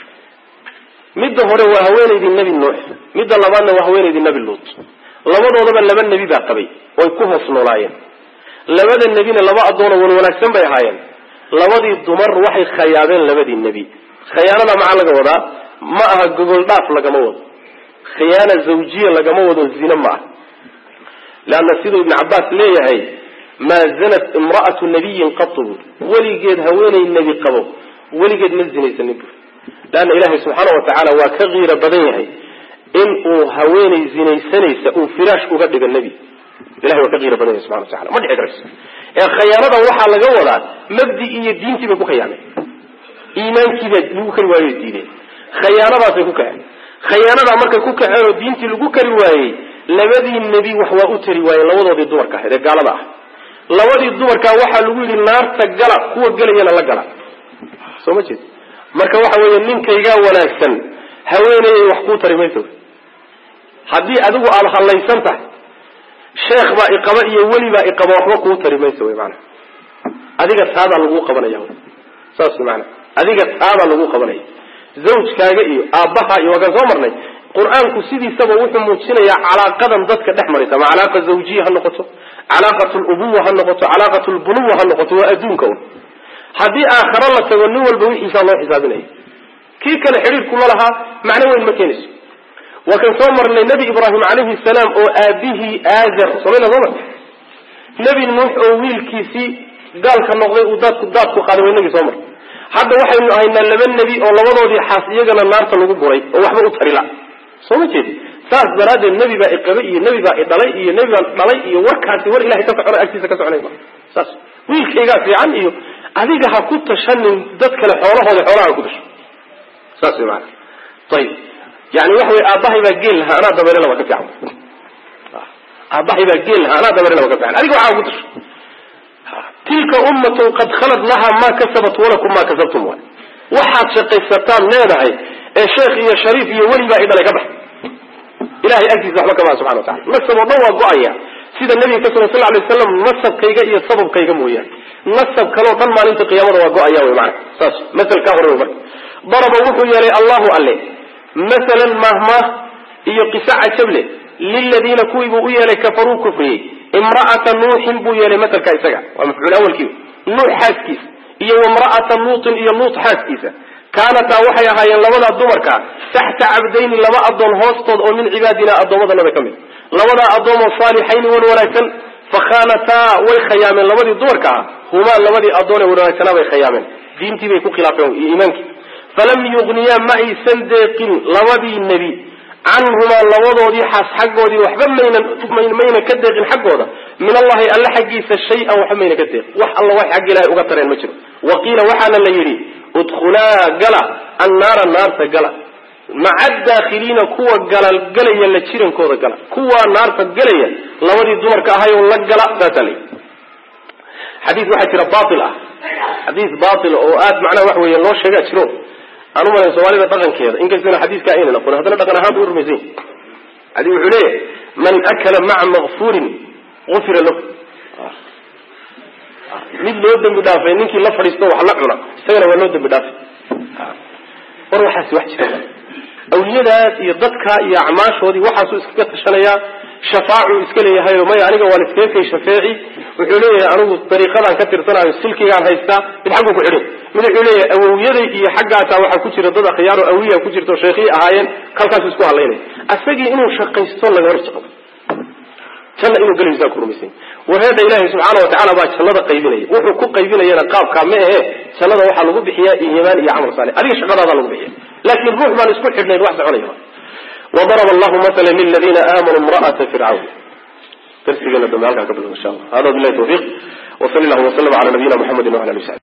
midda hore waa haweenaydii nebi nuux midda labaadna waa haweenaydii nebi luut labadoodaba laba nebi baa qabay oy ku hoos noolaayeen labada nebina laba addoonoo wan wanaagsan bay ahaayeen labadii dumar waxay khayaabeen labadii nebi khiyaanada maxaa laga wadaa ma aha gogol dhaaf lagama wado khiyaana zawjiya lagama wado zine ma ah leanna siduu ibnu cabbaas leeyahay maa zanat imra'atu nabiyin qatu buuri weligeed haweenay nebi qabo weligeed ma zinaysanin buuri leanna ilaahay subxaana wa tacaala waa ka kiiro badan yahay in uu haweenay zinaysanaysa uu firaash uga dhigo nebi ilahay waa ka qiiro badan yahay subxana wa tacala ma dhici karayso ee khayaanadan waxaa laga wadaa mabdi iyo diintii bay ku khayaameen iimaankiibaa lagu kari waayo diideen khayaanadaasay ku kaceen khayaanadaa markay ku kaceen oo diintii lagu kari waayey labadii nebi wax waa u tari waayeen labadoodii dumarka ahayd ee gaalada ah labadii dumarkaa waxaa lagu yidhi naarta gala kuwa gelayana la gala soo ma jeed marka waxa weeye ninkaygaa wanaagsan haweenayay wax kuu tari mayso haddii adigu aada hallaysan tahay sheekh baa iqaba iyo weli baa iqaba waxba kuu tari mayso wy maanaa adiga taadaa laguu qabanaya saas maana adiga taadaa laguu qabanaya zawjkaaga iyo aabbaha iyo waa kaan soo marnay qur-aanku sidiisaba wuxuu muujinayaa calaaqadan dadka dhex maraysa ama calaaqa zawjiya ha noqoto calaaqat lubuwa ha noqoto calaaqat lbunuwa ha noqoto waa adduunka un haddii aakharo la tago nin walba wixiisaa loo xisaabinaya kii kale xidhiirku la lahaa macno weyn ma keenayso waa kan soo marnay nebi ibraahim calayhi salaam oo aabihii aazar somayna soo mar nebi nuux oo wiilkiisii gaalka noqday uu daadku daadku qaaday waynagii soo mar hadda waxaynu ahaynaa laba nebi oo labadoodii xaas iyagana naarta lagu buray oo waxba u tarila soo ma jeed saas daraaddeed nebi baa iqabay iyo nebi baa idhalay iyo nebi baan dhalay iyo warkaasi war ilahay ka socona agtiisa ka soconay ma saas wiilkaygaa fiican iyo adiga ha ku tashanin dad kale xoolahooda xoolaha ha ku tasho saas way maana ayib yani waxa wey aabbahay baa geel lahaa anaa dabeerelaba ka fiican aabbahay baa geel lahaa anaa dabeerelaba ka fiican adiga waxaa ku tasho tilka ummatun qad khalad laha ma kasabat walakum ma kasabtum waay waxaad shaqaysataan leedahay ee sheekh iyo shariif iyo weli baa idhalay ka bax ilahay agtiisa waxba kamaa subxana watacala nasab oo dhan waa go-aya sida nabiga ka sugan sal lay waslam nasabkayga iyo sababkayga mooyaane nasab kaleo dhan maalinta qiyaamada waa go-aya wy maana saas masel kaa hore wey marka daraba wuxuu yeelay allahu alle masalan mahmaah iyo qiso cajable liladiina kuwii buu u yeelay kafaruu kufriyey imra'ata nuuxin buu yeelay maselka isaga waa mafcuul awalkii nuux xaaskiisa iyo wamra'ata luutin iyo luut xaaskiisa kaanataa waxay ahaayeen labadaa dumarka taxta cabdayni laba adoon hoostood oo min cibaadina addoommadanada ka mid labadaa addoomoo saalixayni wan wanaagsan fakhaanataa way khayaameen labadii dumarka ah humaa labadii addoone wan wanaagsanaa bay khayaameen diintii bay ku khilaafeen iyo iimaankii falam yugniyaa ma aysan deeqin labadii nebi canhumaa labadoodii xaas xaggoodii waxba maynan mayna ka deeqin xaggooda min allahi alle xaggiisa shay-an waxba mayna ka deeqin wax alla wax xagga ilahay uga tareen ma jiro wa qiila waxaana la yidhi udkhulaa gala annaara naarta gala maca daakhiliina kuwa galalgalaya la jirankooda gala kuwaa naarta galaya labadii dumarka ahayo la gala saasaa la yidhi xadiis waxaa jira bail ah xadiis bail oo aad macnaha waxa weeye loo sheegaa jiro aan u malayn soomaalida dhaqankeeda inkastana xadiiska aynan aqoon haddana dhaqan ahaan bu rumaysan yahy xadii wuxuu leeyahay man akala maca makfuurin ufira lahu mid loo dembi dhaafay ninkii la fadhiisto wax la cuna isagana waa loo dembi dhaafay war waxaasi wax jira awliyadaas iyo dadka iyo acmaashoodii waxaasuu iskaga tashanayaa shafaacuu iska leeyahayo maya aniga waan iskaga kay shafeeci wuxuu leeyahay anigu dariiqadaan ka tirsanayo silkigaan haystaa mid xagguu ku xidhin mid wuxuu leeyahay awowyaday iyo xaggaasaa waxaa ku jira dad akhyaaro awiya ku jirta oo sheekhiyi ahaayeen kalkaasu isku hadlaynaya asagii inuu shaqaysto lagama rajaqo janna inuu gelaysaa ku rumaysany wareeda ilaahay subxaana watacaala baa jannada qaybinaya wuxuu ku qaybinayana qaabkaa ma ahe jannada waxaa lagu bixiyaa iimaan iyo camal saalix adiga shaqadaadaa lagu bixiya laakiin ruux baan isku xidhnayn wax soconaya وضرب الله مثلا للذين آمنوا امرأة فرعون درسنا دم هلكا قبل إن شاء الله هذا بالله التوفيق وصلى الله وسلم على نبينا محمد وعلى آله وصحبه